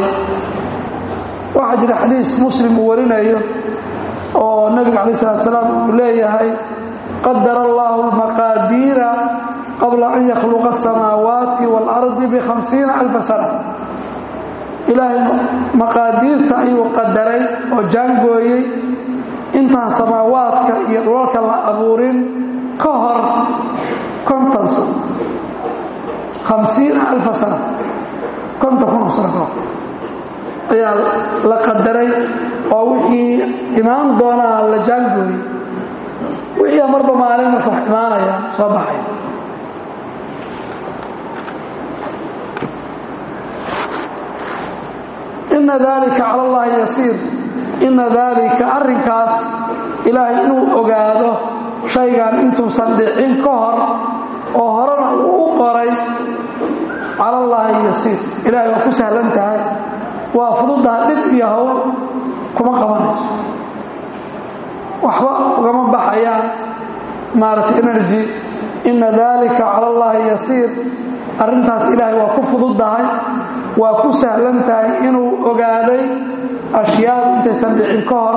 Speaker 1: waxaa jira xadiis muslim uu warinayo oo nebiga calayi salatu salaam uu leeyahay qadara allahu almaqaadiira qabla an yakhluqa asamaawaati waalardi bikhamsiina alfa sana ilaahay maqaadiirta ayuu qadaray oo jaangooyey intaan samaawaadka iyo dhulalka la abuurin ka hor konton sano hamsiina alfa sana konton kun oo sano ka hor ayaa la qadaray oo wixii imaan doonaa la jaangooyey wixii marba maalin marka wax imaanaya soo baxay ina dalika cala allahi yasiir ina dalika arrinkaas ilaahay inuu ogaado shaygan intuusan dhicin ka hor oo horena uu u qoray cala allaahi yasiir ilaahay waa ku sahlan tahay waa fududaha dhib iyo hawl kuma qabanayso waxba ugama baxayaan maaragtay energy ina dalika cala allaahi yasiir arrintaas ilaahay waa ku fududahay waa ku sahlan tahay inuu ogaaday ashyaadu intaysan dhicin ka hor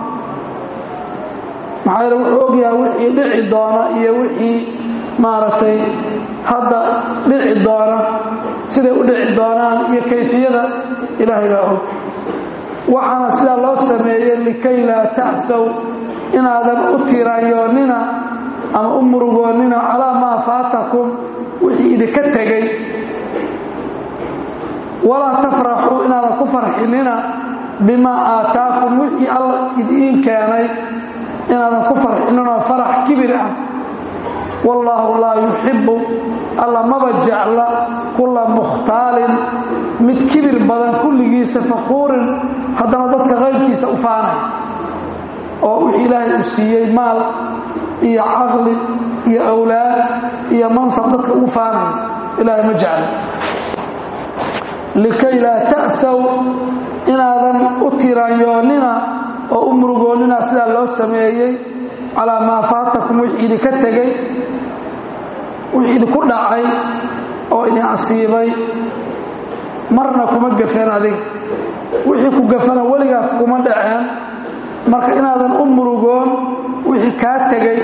Speaker 1: maxaa yeele wuxuu ogyahay wixii dhici doona iyo wixii maaragtay hadda dhici doona siday u dhici doonaan iyo kayfiyada ilaahay baa og waxaana sidaa loo sameeyey likay laa ta'saw inaadan u tiraanyoonnina ama u murugoonnina calaa maa faatakum wixii idinka tegey walaa tafraxuu inaadan ku farxinina bimaa aataakum wixii alla idiin keenay inaadan ku farxininoo farax kibir ah wallaahu laa yuxibbu alla maba jecla kulla mukhtaalin mid kibir badan kulligiisa faquurin haddana dadka qaybkiisa u faanay oo wixii ilaahay uu siiyey maal iyo caqli iyo awlaad iyo mansab dadka ugu faanay ilaahay ma jecla likay laa ta'saw inaadan u tiraanyoonnina oo u murugoonnina sidaa loo sameeyey calaa maa faatakum wixii idinka tegey wixii idinku dhacay oo idin asiibay marna kuma gafeen adiga wixii ku gafana weligaa kuma dhaceen marka inaadan u murugoon wixii kaa tegey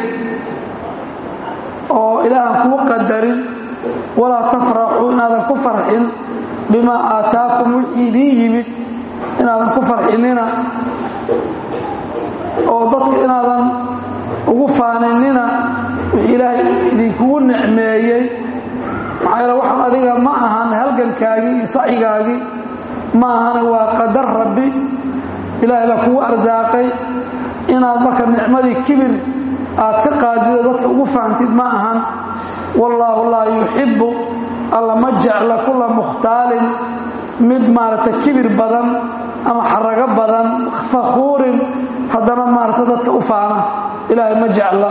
Speaker 1: oo ilaahan kuu qadarin walaa tafraxuu inaadan ku farxin bimaa aataakum wixii idiin yimid inaadan ku farxinina oo dadka inaadan ugu faaninina wixii ilaahay idinkugu nicmeeyey maxaa yeele waxaan adiga ma ahan halgankaagii iyo sacyigaagii ma ahana waa qadar rabbi ilaahay baa kugu arsaaqay inaad marka nicmadii kibir aad ka qaadido dadka ugu fahamtid ma ahan wallaahu laa yuxibbu alla ma jecla kula mukhtaalin mid maaragtay kibir badan ama xarago badan fakhuurin haddana maaragta dadka u faana ilaahay ma jecla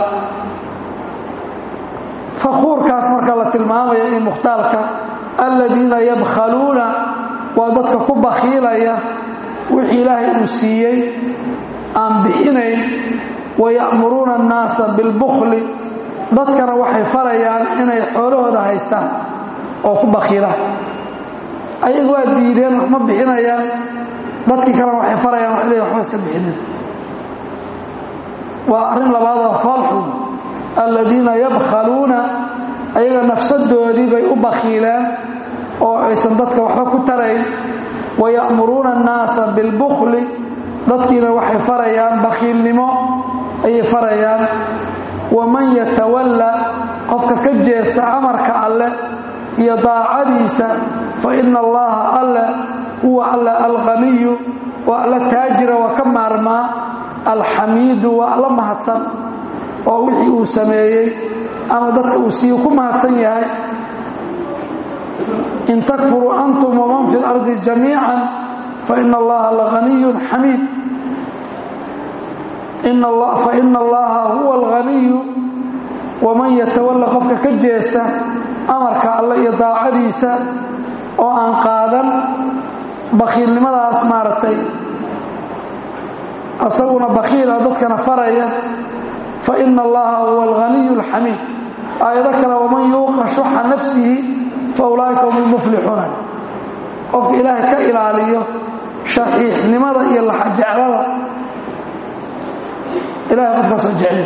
Speaker 1: fakhuurkaas marka la tilmaamaya in mukhtaalka aladiina yabkhaluuna waa dadka ku bakhiilaya wixii ilaahay uu siiyey aan bixinayn waya'muruuna annaasa bilbukhli dadkana waxay farayaan inay xoolahooda haystaan oo ku bakhiilaan ayagu waa diideen wax ma bixinayaan dadkii kalena waxay farayaan wax leeya waxba iska bixinin waa arrin labaad oo foolxun aladiina yabkhaluuna ayaga nafsadoodii bay u bakhiileen oo aysan dadka waxba ku tarayn waya'muruuna annaasa bilbukhli dadkiina waxay farayaan bakhiilnimo ayay farayaan waman yatawalla qofka ka jeesta amarka alleh iyo daacadiisa fa ina allaha alle huwa alle alqaniyu waa alla taajira waa ka maarmaa alxamiidu waa alla mahadsan oo wixii uu sameeyey ama dadka uu siiyu ku mahadsan yahay in takfuruu antum waman fi اlardi jamiica faina allaha laganiyun xamiid faina allaha huwa alganiyu waman yatawalla qofka ka jeesta amarka alle iyo daacadiisa oo aan qaadan bakhiilnimadaas maaragtay asaguna bakhiila dadkana faraya faina allaha huwa alganiyu alxamiid aayado kale waman yuuqa shuxa nafsihi faulaa'ika hum lmuflixuuna qofka ilaahay ka ilaaliyo shaxiixnimada iyo laxajeclada ilahay qofkaasoo jecli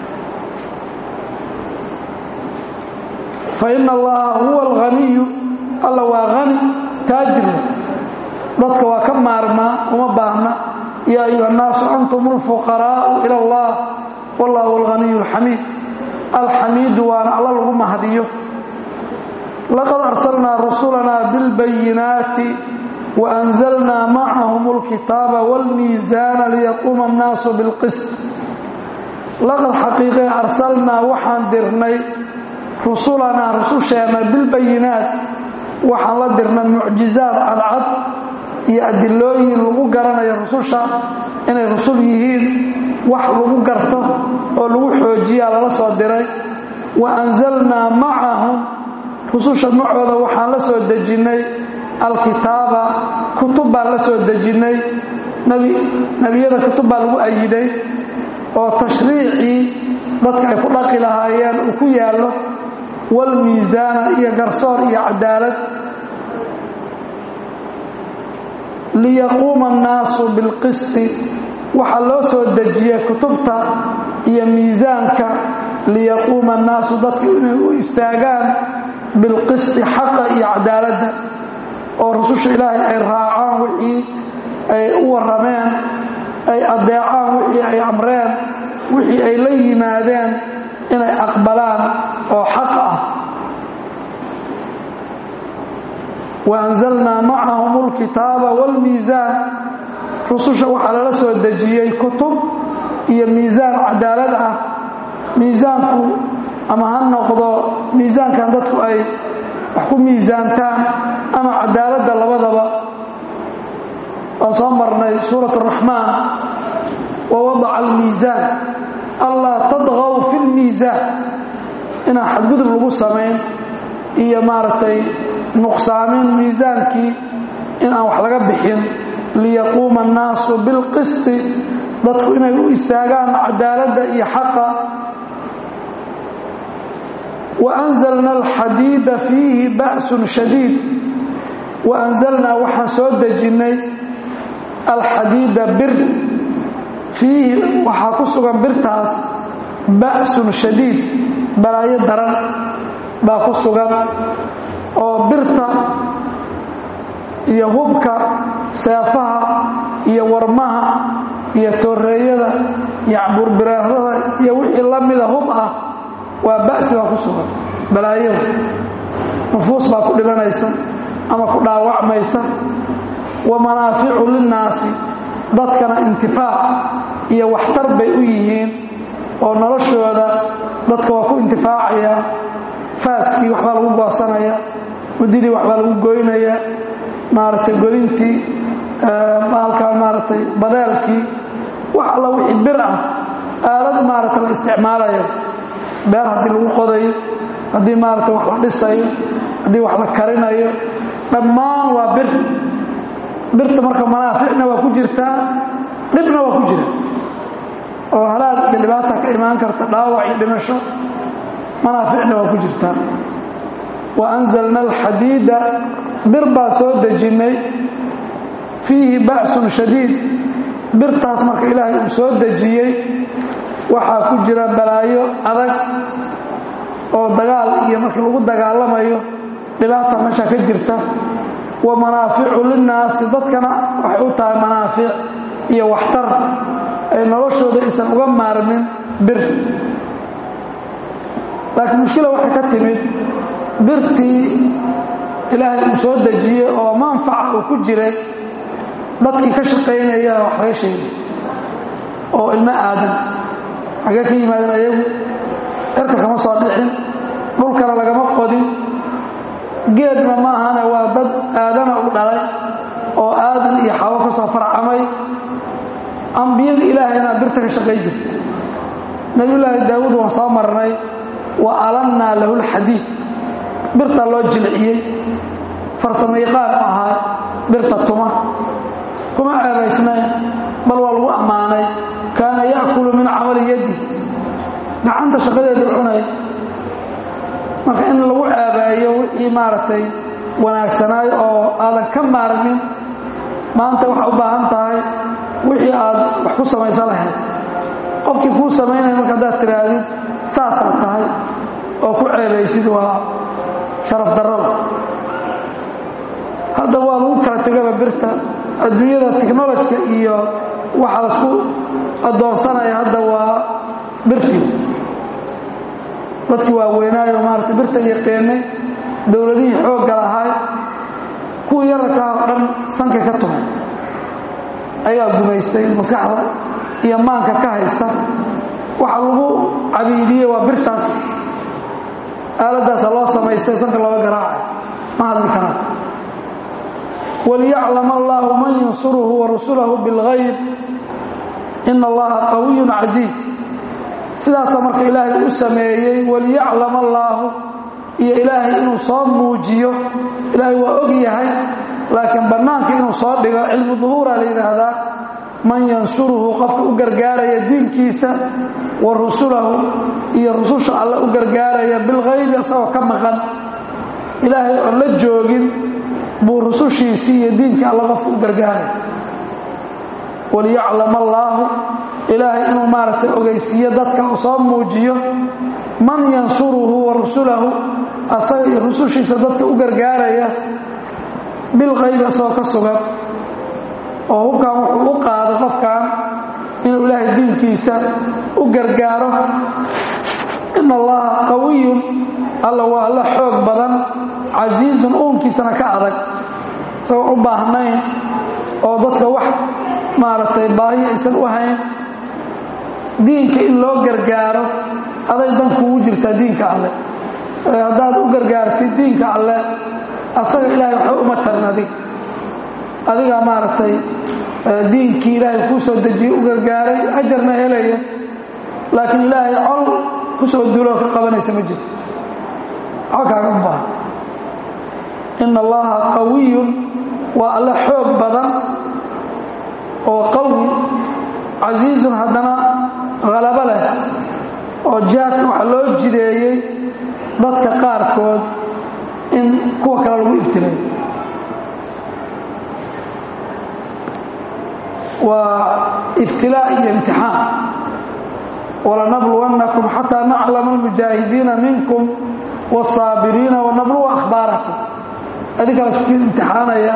Speaker 1: faina allaha huwa alganiyu alla waa hani taajirna dadka waa ka maarmaa uma baahna yaa ayuha annaasu antum alfuqaraa'u ila allah wallahu alganiyu alxamiid alxamiidu waana alla lagu mahdiyo laqad arsalnaa rusulanaa bilbayinaati waanzalnaa macahum alkitaaba wاlmiisaana liyaquuma annaasu bilqist laqad xaqiiqee arsalnaa waxaan dirnay rusulanaa rususheenna bilbayinaat waxaan la dirnay mucjizaad cadcad iyo adilooyin lagu garanayo rususha inay rusul yihiin wax lagu garto oo lagu xoojiyaa lala soo diray wa anzalnaa macahum rususha macooda waxaan la soo dejinnay alkitaaba kutub baan la soo dejinnay nebiyada kutub baa lagu ayiday oo tashriicii dadka ay ku dhaqi lahaayeen uu ku yaallo waalmiisaana iyo garsoor iyo cadaalad liyaquuma annaasu bilqisti waxaa loo soo dejiyey kutubta iyo miisaanka liyaquuma annaasu dadku inay u istaagaan bilqisti xaqa iyo cadaaladda oo rususha ilaahay ay raacaan wixii ay u warrameen ay adeecaan wixii ay amreen wixii ay la yimaadeen inay aqbalaan oo xaq ah waanzalnaa macahum alkitaaba waalmiisaan rususha waxaa lala soo dejiyey kutub iyo miisaan cadaalad ah miisaanku ama ha noqdo miisaankan dadku ay wax ku miisaantaan ama cadaaladda labadaba waan soo marnay suurat araxmaan wawadaca almiisaan allaa tadqaw fi lmiisaan inaan xadgudub lagu samayn iyo maaragtay nuqsaamin miisaankii in aan wax laga bixin liyaquuma annaasu bilqisti dadku inay u istaagaan cadaaladda iyo xaqa waanzalna alxadiida fiihi ba'sun shadiid wa anzalnaa waxaan soo dejinnay alxadiida bir fiihi waxaa ku sugan birtaas ba'sun shadiid balaayo daran baa ku sugan oo birta iyo hubka seefaha iyo warmaha iyo tooreeyada iyo cabuurbiraarada iyo wixii la mida hub ah waa ba'si baa ku sugan balaayada nufuus baa ku dhibanaysa ama ku dhaawacmaysa wa manaaficu linnaasi dadkana intifaac iyo waxtar bay u yihiin oo noloshooda dadka waa ku intifaacaya faaskii waxbaa lagu goosanaya mudidii waxbaa lagu goynaya maaragtay godintii maalkaa maaragtay badeelkii wax alla wixii bir ah aalad maaragta la isticmaalayo beer haddii lagu qodayo haddii maaragtay wax la dhisayo haddii wax la karinayo dhammaan waa bir birta marka manaaficna waa ku jirtaa dhibna waa ku jira oo halaag iyo dhibaata ka imaan karta dhaawac iyo dhimasho manaaficna waa ku jirtaa wa anzalna alxadiida bir baa soo dejinnay fiihi ba'sun shadiid birtaas marka ilaahay uu soo dejiyey waxaa ku jira balaayo adag oo dagaal iyo markii lagu dagaalamayo dhibaata meesha ka jirta wa manaaficu linnaasi dadkana waxay u tahay manaafic iyo waxtar ay noloshooda aysan uga maarmin bir laakiin mushkila waxay ka timid birtii ilaahay uu soo dejiyey oo manfaca uu ku jiray dadkii ka shaqaynaya wax laga sheegay oo ilmo aadan xagee ka yimaadeen ayagu cirka kama soo dhixin dhulkana lagama qodin geedna ma ahana waa dad aadana u dhalay oo aadan iyo xawo ka soo farcamay ambiyada ilaahayna birta ka shaqayn jirta nabiyullaahi daawuud waan soo marnay wa alannaa lahu lxadiid birtaa loo jilciyey farsamo yaqaan u ahaa birta tuma kuma ceebaysnayn bal waa lagu ammaanay kaana ya'kulu min camali yaddi gacanta shaqadeeda cunay marka in lagu ceebeeyo wixii maaragtay wanaagsanaayo oo aadan ka maarmin maanta waxaa u baahan tahay wixii aad wax ku samaysan lahayd qofkii kuu samaynaya marka haddaad tidhaahdid saasaad tahay oo ku ceebaysid waa sharaf darrada hadda waa lagu kala tegaba birta adduunyada technolojka iyo waxa lasku addoonsanaya hadda waa birtii dadkii waaweynaayo maarata birta yaqiinay dowladihii xoogga lahaay kuwii yararkaa oo dhan sanka ka tumay ayaa gumaystay maskaxda iyo maanka ka haysta waxa lagu cabiidiyey waa birtaas aaladdaasa loo samaystay sanka looga garaacay ma hadli karaan waliyaclam allahu man yansuruhu wa rasulahu bilgayb ina allaha qawiyun casiiz sidaasaa marka ilaahay u sameeyey waliyaclam allaahu iyo ilaahay inuu soo muujiyo ilaahay waa og yahay laakiin bannaanka inuu soo dhigo cilmu duhuura la yidhaahdaa man yansuruhu qofka u gargaaraya diinkiisa wa rusulahu iyo rususha alle u gargaaraya bilghaybi isagoo ka maqan ilaahay oon la joogin buu rusushiisii iyo diinka alle qofka u gargaaraya waliyaclam allaahu ilaahay inuu maaragtay ogeysiiyo dadka uu soo muujiyo man yansuruhu wa rusulahu asaga iyo rusushiisa dadka u gargaaraya bilqaybi asagoo ka sugan oo hubkan wuxuu u qaado qofkan inuu ilaahay diinkiisa u gargaaro in allaha qawiyun alla waa alla xoog badan casiizun uunkiisana ka adag isagoo u baahnayn oo dadka wax maaragtay baahi aysan u hayn diinka in loo gargaaro aday dan kuugu jirtaa diinka alle haddaad u gargaartid diinka alle asaga ilaahay waxba uma tarin adig adigaa maaragtay diinkii ilaahay kuu soo dejiyey u gargaaray ajarna helaya laakiin ilaahay col ku soo duuloo ka qabanaysa ma jirto waxba kaaga u baahan ina allaha qawiyun waa alle xoog badan oo qawi casiizun haddana halabo leh oo jihaadka waxaa loo jideeyey dadka qaarkood in kuwa kale lagu ibtilayo waa ibtilaa iyo imtixaan walanabluwannakum xataa naclama almujaahidiina minkum wاsaabiriina wanabluwa akhbaarakum adinkaa laisku imtixaanaya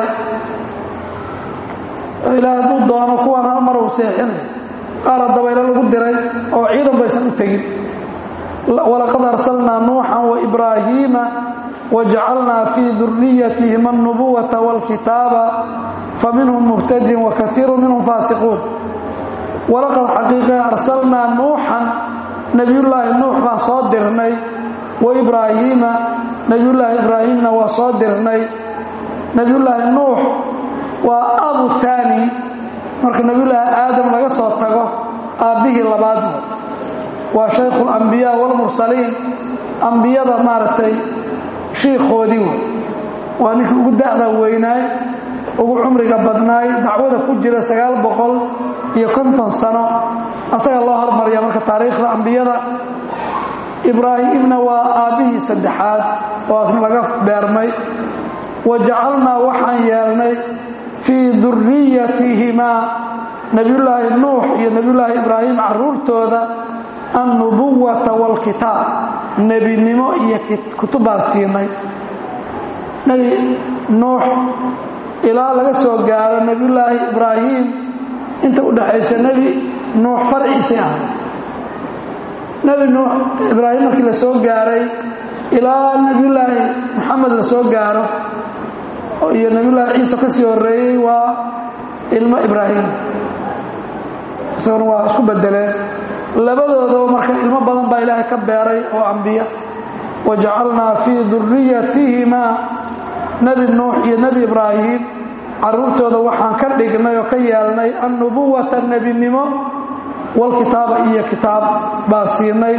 Speaker 1: ilaah hadduu doono kuwan hal mar uu seexinay qaar dabaylo lagu diray oo ciidan baysan u tegin walaqad arsalnaa nuuxan waibraahiima wajacalnaa fii duriyatihim alnubuwata wاlkitaaba faminhum muhtadin wakaiiru minhum faasiquun walaqad xaqiiqa arsalnaa nuuxan nebiyullaahi nuux baan soo dirnay waibraahiima nebiyullaahi ibraahimna waa soo dirnay nebiyullaahi nuux waa abu taani marka nebiyullaahi aadam laga soo tago aabbihii labaad waa shaykhu alambiyaa waalmursaliin ambiyada maaragtay shiikhoodii wey waa ninkii ugu da'da weynaay ugu cumriga badnaay dacwada ku jira sagaal boqol iyo konton sano asaga loo hormariya marka taariikhda ambiyada ibraahimna waa aabbihii saddexaad oo asna laga beermay wa jacalnaa waxaan yeelnay fii duriyatihimaa nebiyullaahi nuux iyo nebiyullaahi ibraahim carruurtooda annubuwata waalkitaab nebinimo iyo kutub baan siinay nebi nuux ilaa laga soo gaaro nebiyullaahi ibraahim inta u dhaxaysa nebi nuux farciisay ahay nebi nuux ibraahim markii la soo gaaray ilaa nebiyullaahi moxamed la soo gaaro iyo nebiyullaahi ciisa ka sii horreeyey waa ilmo ibraahim isaguna waa isku bedeleen labadoodaba marka ilmo badan baa ilaahay ka beeray oo ambiya wa jacalnaa fii duriyatihimaa nebi nuux iyo nebi ibraahim carruurtooda waxaan ka dhignay oo ka yeelnay annubuwata nebinimo walkitaaba iyo kitaab baa siinay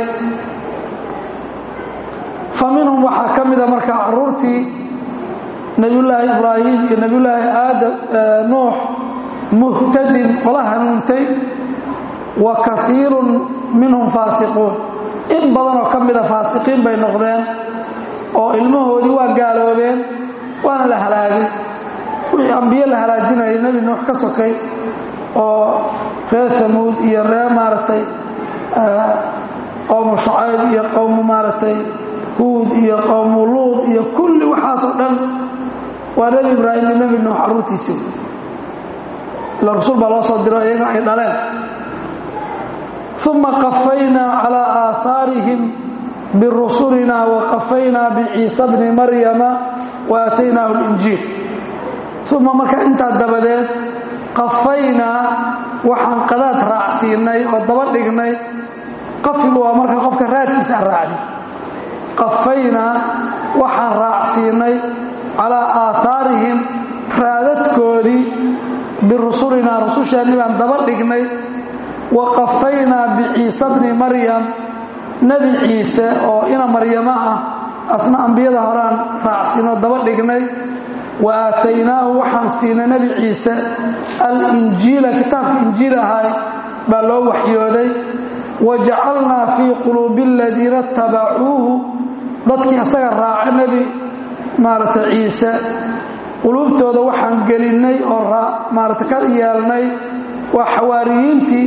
Speaker 1: fa minhum waxaa ka mida marka carruurtii nebiyullaahi ibraahim iyo nebiyullaahi aadam nuux muhtadin qola hanuuntay wa kaiirun minhum faasiquun in badan oo ka mida faasiqiin bay noqdeen oo ilmahoodii waa gaaloobeen waana la halaagay wixii ambiye la halaajinayay nebi nuux ka sokay oo reer tamuud iyo reer maaragtay qowmu shucayb iyo qowmu maaragtay huud iyo qowmu luud iyo kulli waxaasoo dhan waa nebi ibraahim iyo nebi nuux carruurtiisii ila rasuul baa loo soo diro iyaga ay dhaleen uma qafaynaa calaa aahaarihim birusulina waqafaynaa biciisa bni maryama wa aataynaahu linjiil uma marka intaa dabadeed qafaynaa waxaan qadaad raacsiinay oo daba dhignay qafigu waa marka qofka raadkiisa aan raacdi qafaynaa waxaan raacsiinay calaa aahaarihim raadadkoodii birusulinaa rususheennii baan daba dhignay wa qafaynaa biciisa bni maryam nebi ciise oo ina maryamo ah asna ambiyada horaan raacsiinoo daba dhignay wa aataynaahu waxaan siinay nebi ciise alinjiila kitaabka injiil ahay baa loo waxyooday wa jacalnaa fii quluubi aladiina itabacuuhu dadkii isaga raaca nebi maaragtay ciise quluubtooda waxaan gelinnay oo maarata ka yeelnay waa xawaariyiintii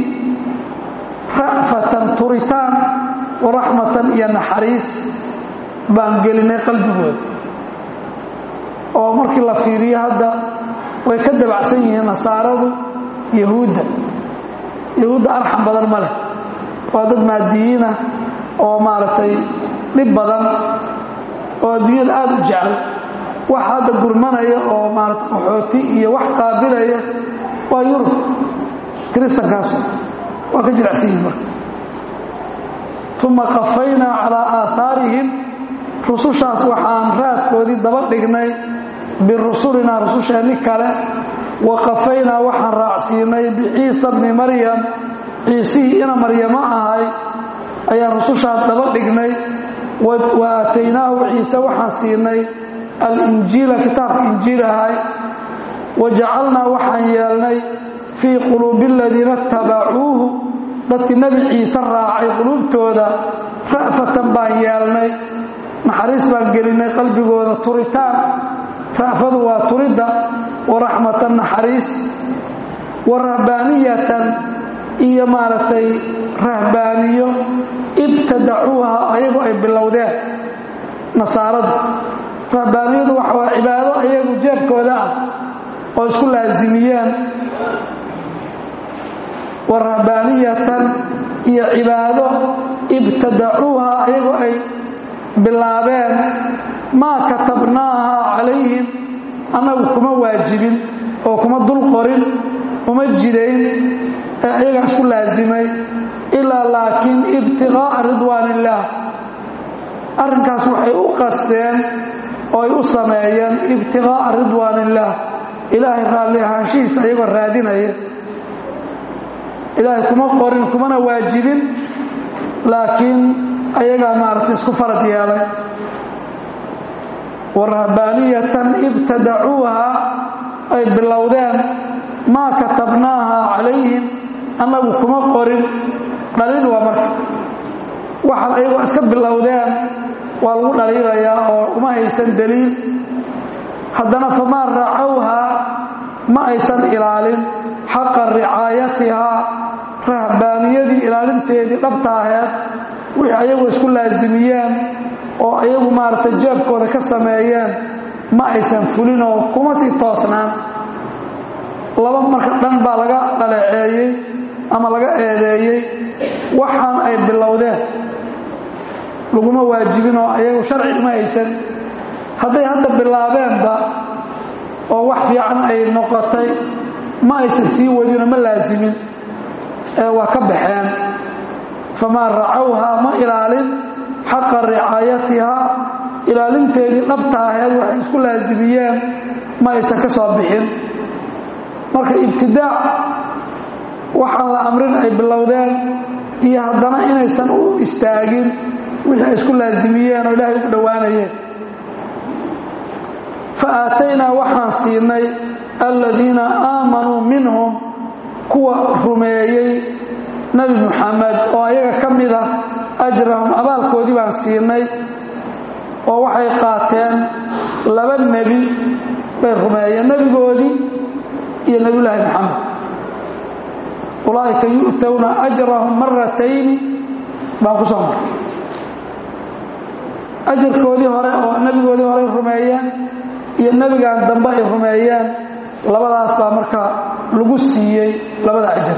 Speaker 1: ra'fatan turitaan wa raxmatan iyo naxariis baan gelinay qalbigooda oo markii la fiiriyo hadda way ka dabacsan yihiin nasaaradu yahuudda yahuudda arxam badan ma leh waa dad maadiyiina oo maaragtay dhib badan oo adduunyada aada u jecel waxa hadda gurmanaya oo maarata qaxooti iyo wax qaabilaya waa yurub kiristankaas waa ka jirecsan yihin marka uma qafaynaa calaa aahaarihim rusushaas waxaan raadkoodii daba dhignay birusulinaa rususheenni kale wa qafaynaa waxaan raacsiinay biciisa bni maryam ciisihii ina maryamo ahay ayaan rusushaas daba dhignay wa aataynaahu ciise waxaan siinay alinjiila kitaabka injiil ahay wa jacalnaa waxaan yeelnay fii quluubi aladiina itabacuuhu dadkii nebi ciise raacay quluubtooda ra'fatan baan yeelnay naxariis baan gelinay qalbigooda turitaan ra'fadu waa turidda wa raxmatan naxariis wa rahbaaniyatan iyo maaragtay rahbaaniyo ibtadacuuha ayagu ay bilowdeen nasaaradu rahbaaniyadu waxa waa cibaado ayagu jeebkooda ah oo isku laasimiyeen wa rahbaaniyatan iyo cibaado ibtadacuuha ayagu ay bilaabeen maa katabnaaha calayhim annagu kuma waajibin oo kuma dul qorin uma jidayn ee ayagaa isku laasimay ilaa laakiin ibtiqaa'a ridwaan illaah arrinkaas waxay u qasteen oo ay u sameeyeen ibtiqaa'a ridwaan illaah ilaahay raalli ahaanshihiisa ayagoo raadinaya ilaahay kuma qorin kumana waajibin laakiin ayagaa maaragtay isku farad yeelay wa rahbaaniyatan ibtadacuuha ay bilowdeen maa katabnaaha calayhim annagu kuma qorin dhaliil waa marka waxaan ayagoo iska bilowdeen waa lagu dhaliilayaa oo uma haysan daliil haddana famaa racawhaa ma aysan ilaalin xaqa ricaayatihaa rahbaaniyadii ilaalinteedii dhabta aheed wixii ayagu isku laasimiyeen oo ayagu maaragtay jeebkooda ka sameeyeen ma aysan fulinoo kuma sii toosnaan laba marka dhan baa laga dhaleeceeyey ama laga eedeeyey waxaan ay bilowdeen laguma waajibin oo ayagu sharci uma haysan hadday hadda bilaabeenba oo wax fiican ay noqotay ma aysan sii wadinoo ma laasimin ee waa ka baxeen famaa racawhaa ma ilaalin xaqa ricaayatihaa ilaalinteedii dhabta aheed waxay isku laasimiyeen ma aysan ka soo bixin marka ibtidaac waxaan la amrin ay bilowdeen iyo haddana inaysan u istaagin wixii ay isku laasimiyeen oo ilaahay ugu dhowaanayeen fa aataynaa waxaan siinay aladiina aamanuu minhum kuwa rumeeyey nebi muxamed oo ayaga ka mid ah ajrahum abaalkoodii baan siinay oo waxay qaateen laba nebi bay rumeeyeen nebigoodii iyo nebiyulaahi maxamed ulaa'ika yu'towna ajrahum maratayni baan ku soo maray ajarkoodii hore oo nebigoodii hore rumeeyeen iyo nebigan dambe ay rumeeyeen labadaas baa marka lagu siiyey labada ajar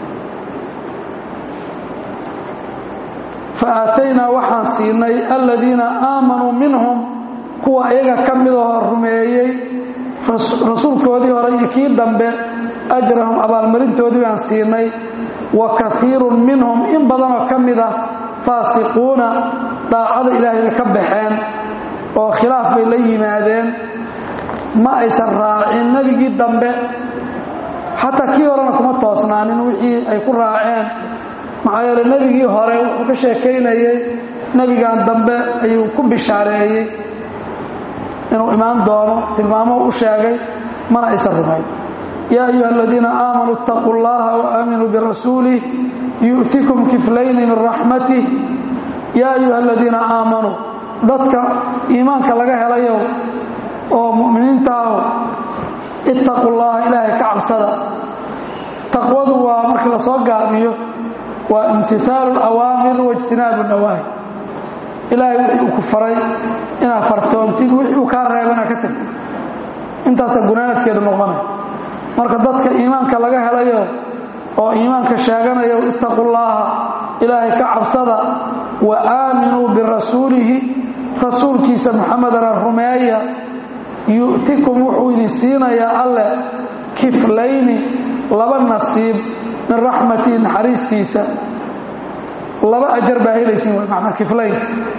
Speaker 1: fa aataynaa waxaan siinay aladiina aamanuu minhum kuwa ayaga ka midahoo rumeeyey rasuulkoodii hore iyo kii dambe ajrahum abaalmarintoodii baan siinay wa kaiirun minhum in badanoo ka mid ah faasiquuna daacada ilaahay bay ka baxeen oo khilaaf bay la yimaadeen ma aysan raacin nebigii dambe xataa kii horena kuma toosnaanin wixii ay ku raaceen maxaa yeele nebigii hore wuxuu ka sheekaynayey nebigan dambe ayuu ku bishaareeyey inuu imaan doono tilmaamo u sheegay mana aysan rumayn yaa ayuha aladiina aamanuu اtaquu اllaha waaaaminuu birasuulih yu'tikum kiflayni min raxmatih yaa ayuha aladiina aamanuu dadka iimaanka laga helayow oo mu'miniintaahu ittaquu llaha ilaahay ka cabsada taqwadu waa markii lasoo gaabiyo waa imtihaalu اlawaamir waijtinaabu nawaahi ilaahay wixii uu ku faray inaad fartoontid wixii uu kaa reebo inaad ka tagtid intaasaa gunaanadkeedu noqonay marka dadka iimaanka laga helayo oo iimaanka sheeganayo ittaqu llaaha ilaahay ka cabsada wa aaminuu birasuulihi rasuulkiisa muxamedana rumeeya yu'tikum wuxuu idin siinayaa alleh kiflayni laba nasiib min raxmatihi naxariistiisa laba ajar baa helaysin w manaa kiflayn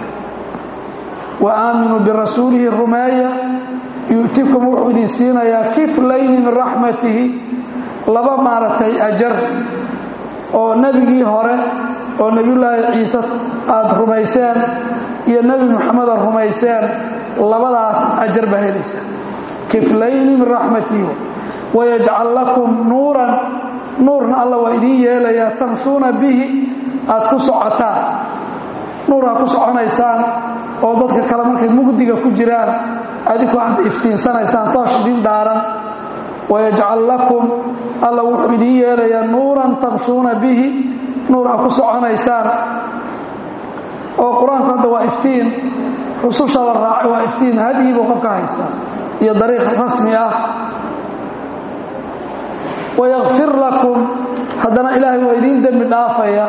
Speaker 1: wa aaminuu birasuulihi rumeeya yu'tikum wuxuu idin siinayaa kiflayni min raxmatihi laba maaragtay ajar oo nebigii hore oo nebiyullaahi ciise aada rumayseen iyo nebi moxamed aad rumayseen labadaas ajar baa helaysa kiflayni min raxmatihi wayajcal lakum nuuran nuurna alla waa idiin yeelayaa tamsuuna bihi aad ku socotaan nuur aad ku soconaysaan oo dadka kale markay mugdiga ku jiraan adiku aad iftiinsanaysaan toosh idin dhaaran wayajcal lakum alla wuxuu idiin yeelayaa nuuran tamshuuna bihi nuur aa ku soconaysaan oo qur-aanku hadda waa iftiin rususha la raacay waa iftiin hadyii buu qofka haystaa iyo dariiq rasmi ah wayakfir lakum haddana ilaahay waa idiin dembi dhaafaya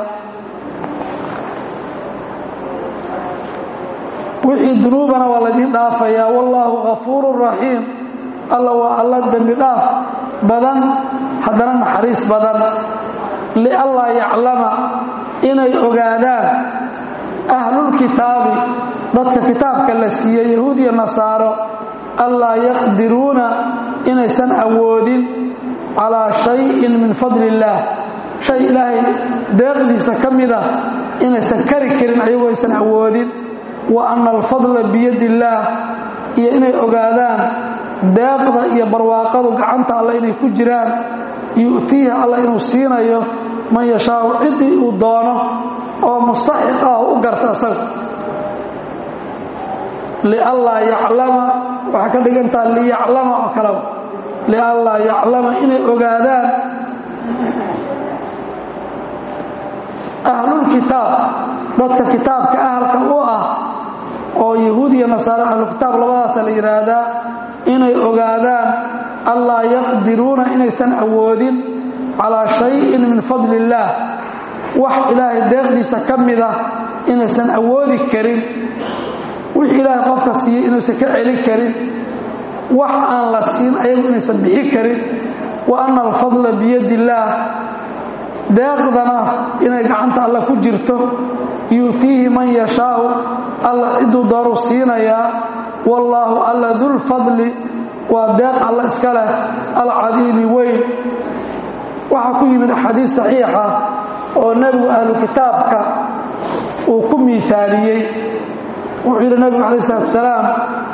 Speaker 1: wixii dunuubana waa laydiin dhaafayaa wallaahu gafuurun raxiim alla waa alla dembi dhaaf badan haddana naxariis badan lianlaa yaclama inay ogaadaan ahlulkitaabi dadka kitaabka la siiyey yahuud iyo nasaaro allaa yaqdiruuna inaysan awoodin calaa shayin min fadli illaah shay ilaahay deeqdiisa ka mida inaysan kari karin ayagoo aysan awoodin wa anna alfadla biyadi illaah iyo inay ogaadaan deeqda iyo barwaaqadu gacanta alle inay ku jiraan yu'tiihi alla inuu siinayo man yashaau ciddii uu doono oo mustaxiq ah u garta isaga lianlaa yaclama waxay ka dhigantaha liyaclama oo kaleba lianlaa yaclama inay ogaadaan ahlulkitaab dadka kitaabka ahalka u ah oo yahuud iyo nasaare ahlukitaab labadaasa la yidhaahdaa inay ogaadaan allaa yaqdiruuna inaysan awoodin calaa shayin min fadli illaah wax ilaahay deeqdiisa ka mida inaysan awoodi karin wix ilaahay qofka siiyey inuusan ka celin karin wax aan la siin ayagu inaysan bixi karin wa anna alfadla biyadi illaah deeqdana inay gacanta alla ku jirto yu'tiihi man yashaau alla cidduu dooruu siinayaa wallaahu alla dulfadli waa deeq alla iska leh alcadiimi weyn waxaa ku yimid axaadiis saxiixa oo nebigu ahlu kitaabka uu ku miisaaliyey wuxuu yidhi nebigu calayi isalaatu wasalaam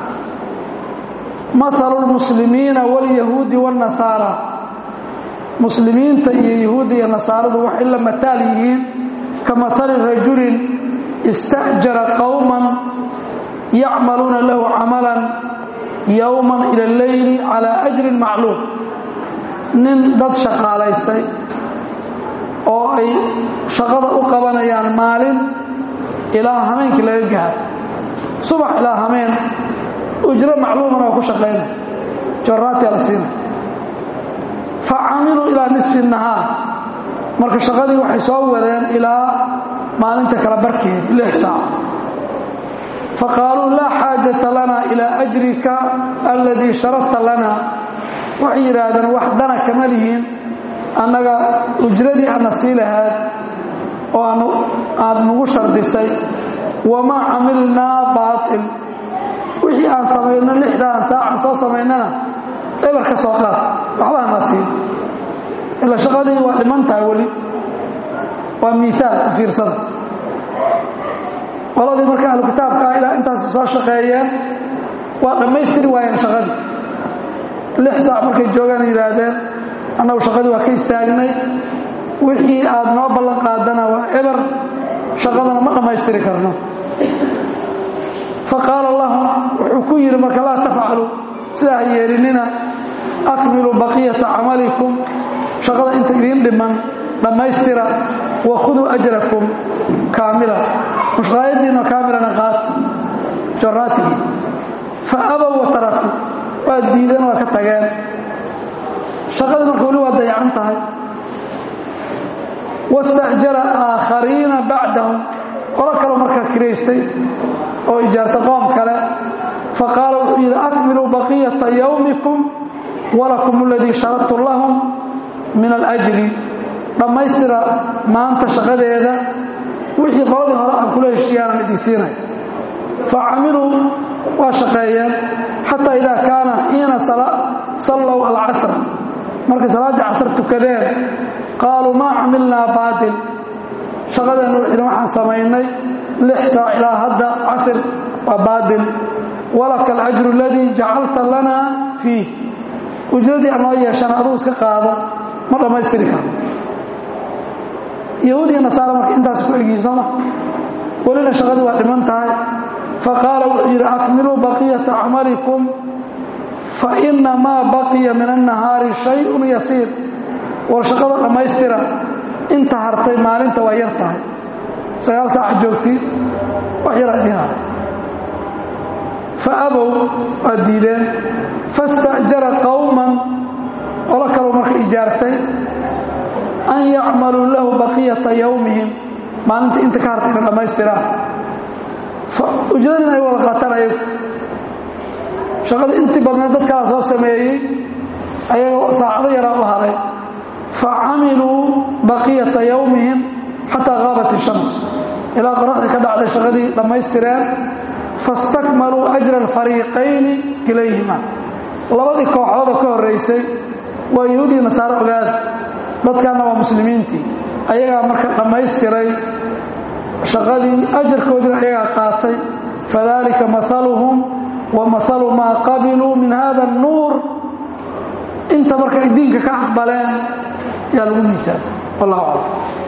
Speaker 1: maalu lmuslimiina waalyahuudi waannasaara muslimiinta iyo yahuudda iyo nasaaradu waxay la mataal yihiin ka matali rajulin ista'jara qowman yacmaluuna lahu camalan yowman ila alleyli calaa ajrin macluum nin dad shaqaalaystay oo ay shaqada u qabanayaan maalin ilaa hameenkii laga gaaro subax ilaa hameen ujro macluuman oo ku shaqaynay joraatia la siina fa camiluu ilaa nisfi nahaar marka shaqadii waxay soo wadeen ilaa maalinta kala barkeedi lix saac fa qaaluu laa xaajata lana ilaa ajrika alladii sharadta lana waxay yidhaahdeen wax dana kama lihiin annaga ujradii aadna sii lahaad oo aada nagu shardisay wamaa camilnaa baatil wixii aan samayno lixdaan saacan soo samaynana eber ka soo qaad waxba hana siin ila shaqadii waa dhiman tahay weli waa miiaal u fiirsada qoladii marka ahlu kitaabka ah ilaa intaas soo shaqeeyeen waa dhammaystiri waayeen shaqadii lix saac markay joogaan yidhaahdeen annagu shaqadii waa ka istaagnay wixii aad noo ballan qaadana waa eber shaqadana ma dhammaystiri karno fa qaala lahum wuxuu ku yidhi marka laa tafcalu sidaa ha yeelinina akmiluu baqiyata camalikum shaqada inta idiin dhiman dhammaystira wa khuduu ajrakum kaamila mushqaayadiinna kaamilana qaata joraatigii fa abow wa taraku waa diideen waa ka tageen shaqadii marka weli waa dayacan tahay wastacjara aakhariina bacdahum qolo kaloo markaa kiraystay oo ijaarta qoom kale fa qaala wuxuu yidhi akmiluu baqiyata yowmikum walakum aladii sharadtum lahum min alajri dhammaystira maanta shaqadeeda wixii qoladii hore aan kula heshiiyaanan idin siinay fa camiluu waa shaqeeyeen xataa idaa kaana xiina sallow alcasra markay salaaddii casr tukadeen qaaluu maa camilnaa baatil shaqadeennu wixina waxaan samaynay lix saac ilaa hadda casr waa baatil walaka alajru aladii jacalta lanaa fiih ujradii aan noo yeeshan aduu iska qaado ma dhammaystiri karo yahuud iyo nasaara marka intaas ku egyihin sooma welina shaqadii waa dhiman tahay fa qaala wuxuu yidhi akmiluu baqiyata camalikum fa ina maa baqiya min annahaari shayun yasiir war shaqada dhammaystira inta hartay maalinta waa yar tahay sagaal saaca joogtid wax yar adiha fa abow waa diideen fasta'jara qowman qolo kaleu marka ijaartay an yacmaluu lahu baqiyata yowmihim maalinta inta ka hartay ina dhammaystiraan ujradin ay wada qaataan ayagu shaqada intii badneed dadkaa soo sameeyey ayagoo saacado yaraa u haray fa camiluu baqiyata yowmihim xataa qaabat ishams ilaa qoraxdii ka dhacday shaqadii dhammaystireen fastakmaluu ajra alfariiqayni kilayhima labadii kooxoodoo ka horraysay waa yahuudiya nasaaro ogaada dadkanna waa muslimiintii ayagaa marka dhammaystiray shaqadii ajarkoodiina ayagaa qaatay fadalika maaluhum wa maalu maa qabiluu min hada annuur inta marka ay diinka ka aqbaleen yaa lagu miisaal wallahu aclam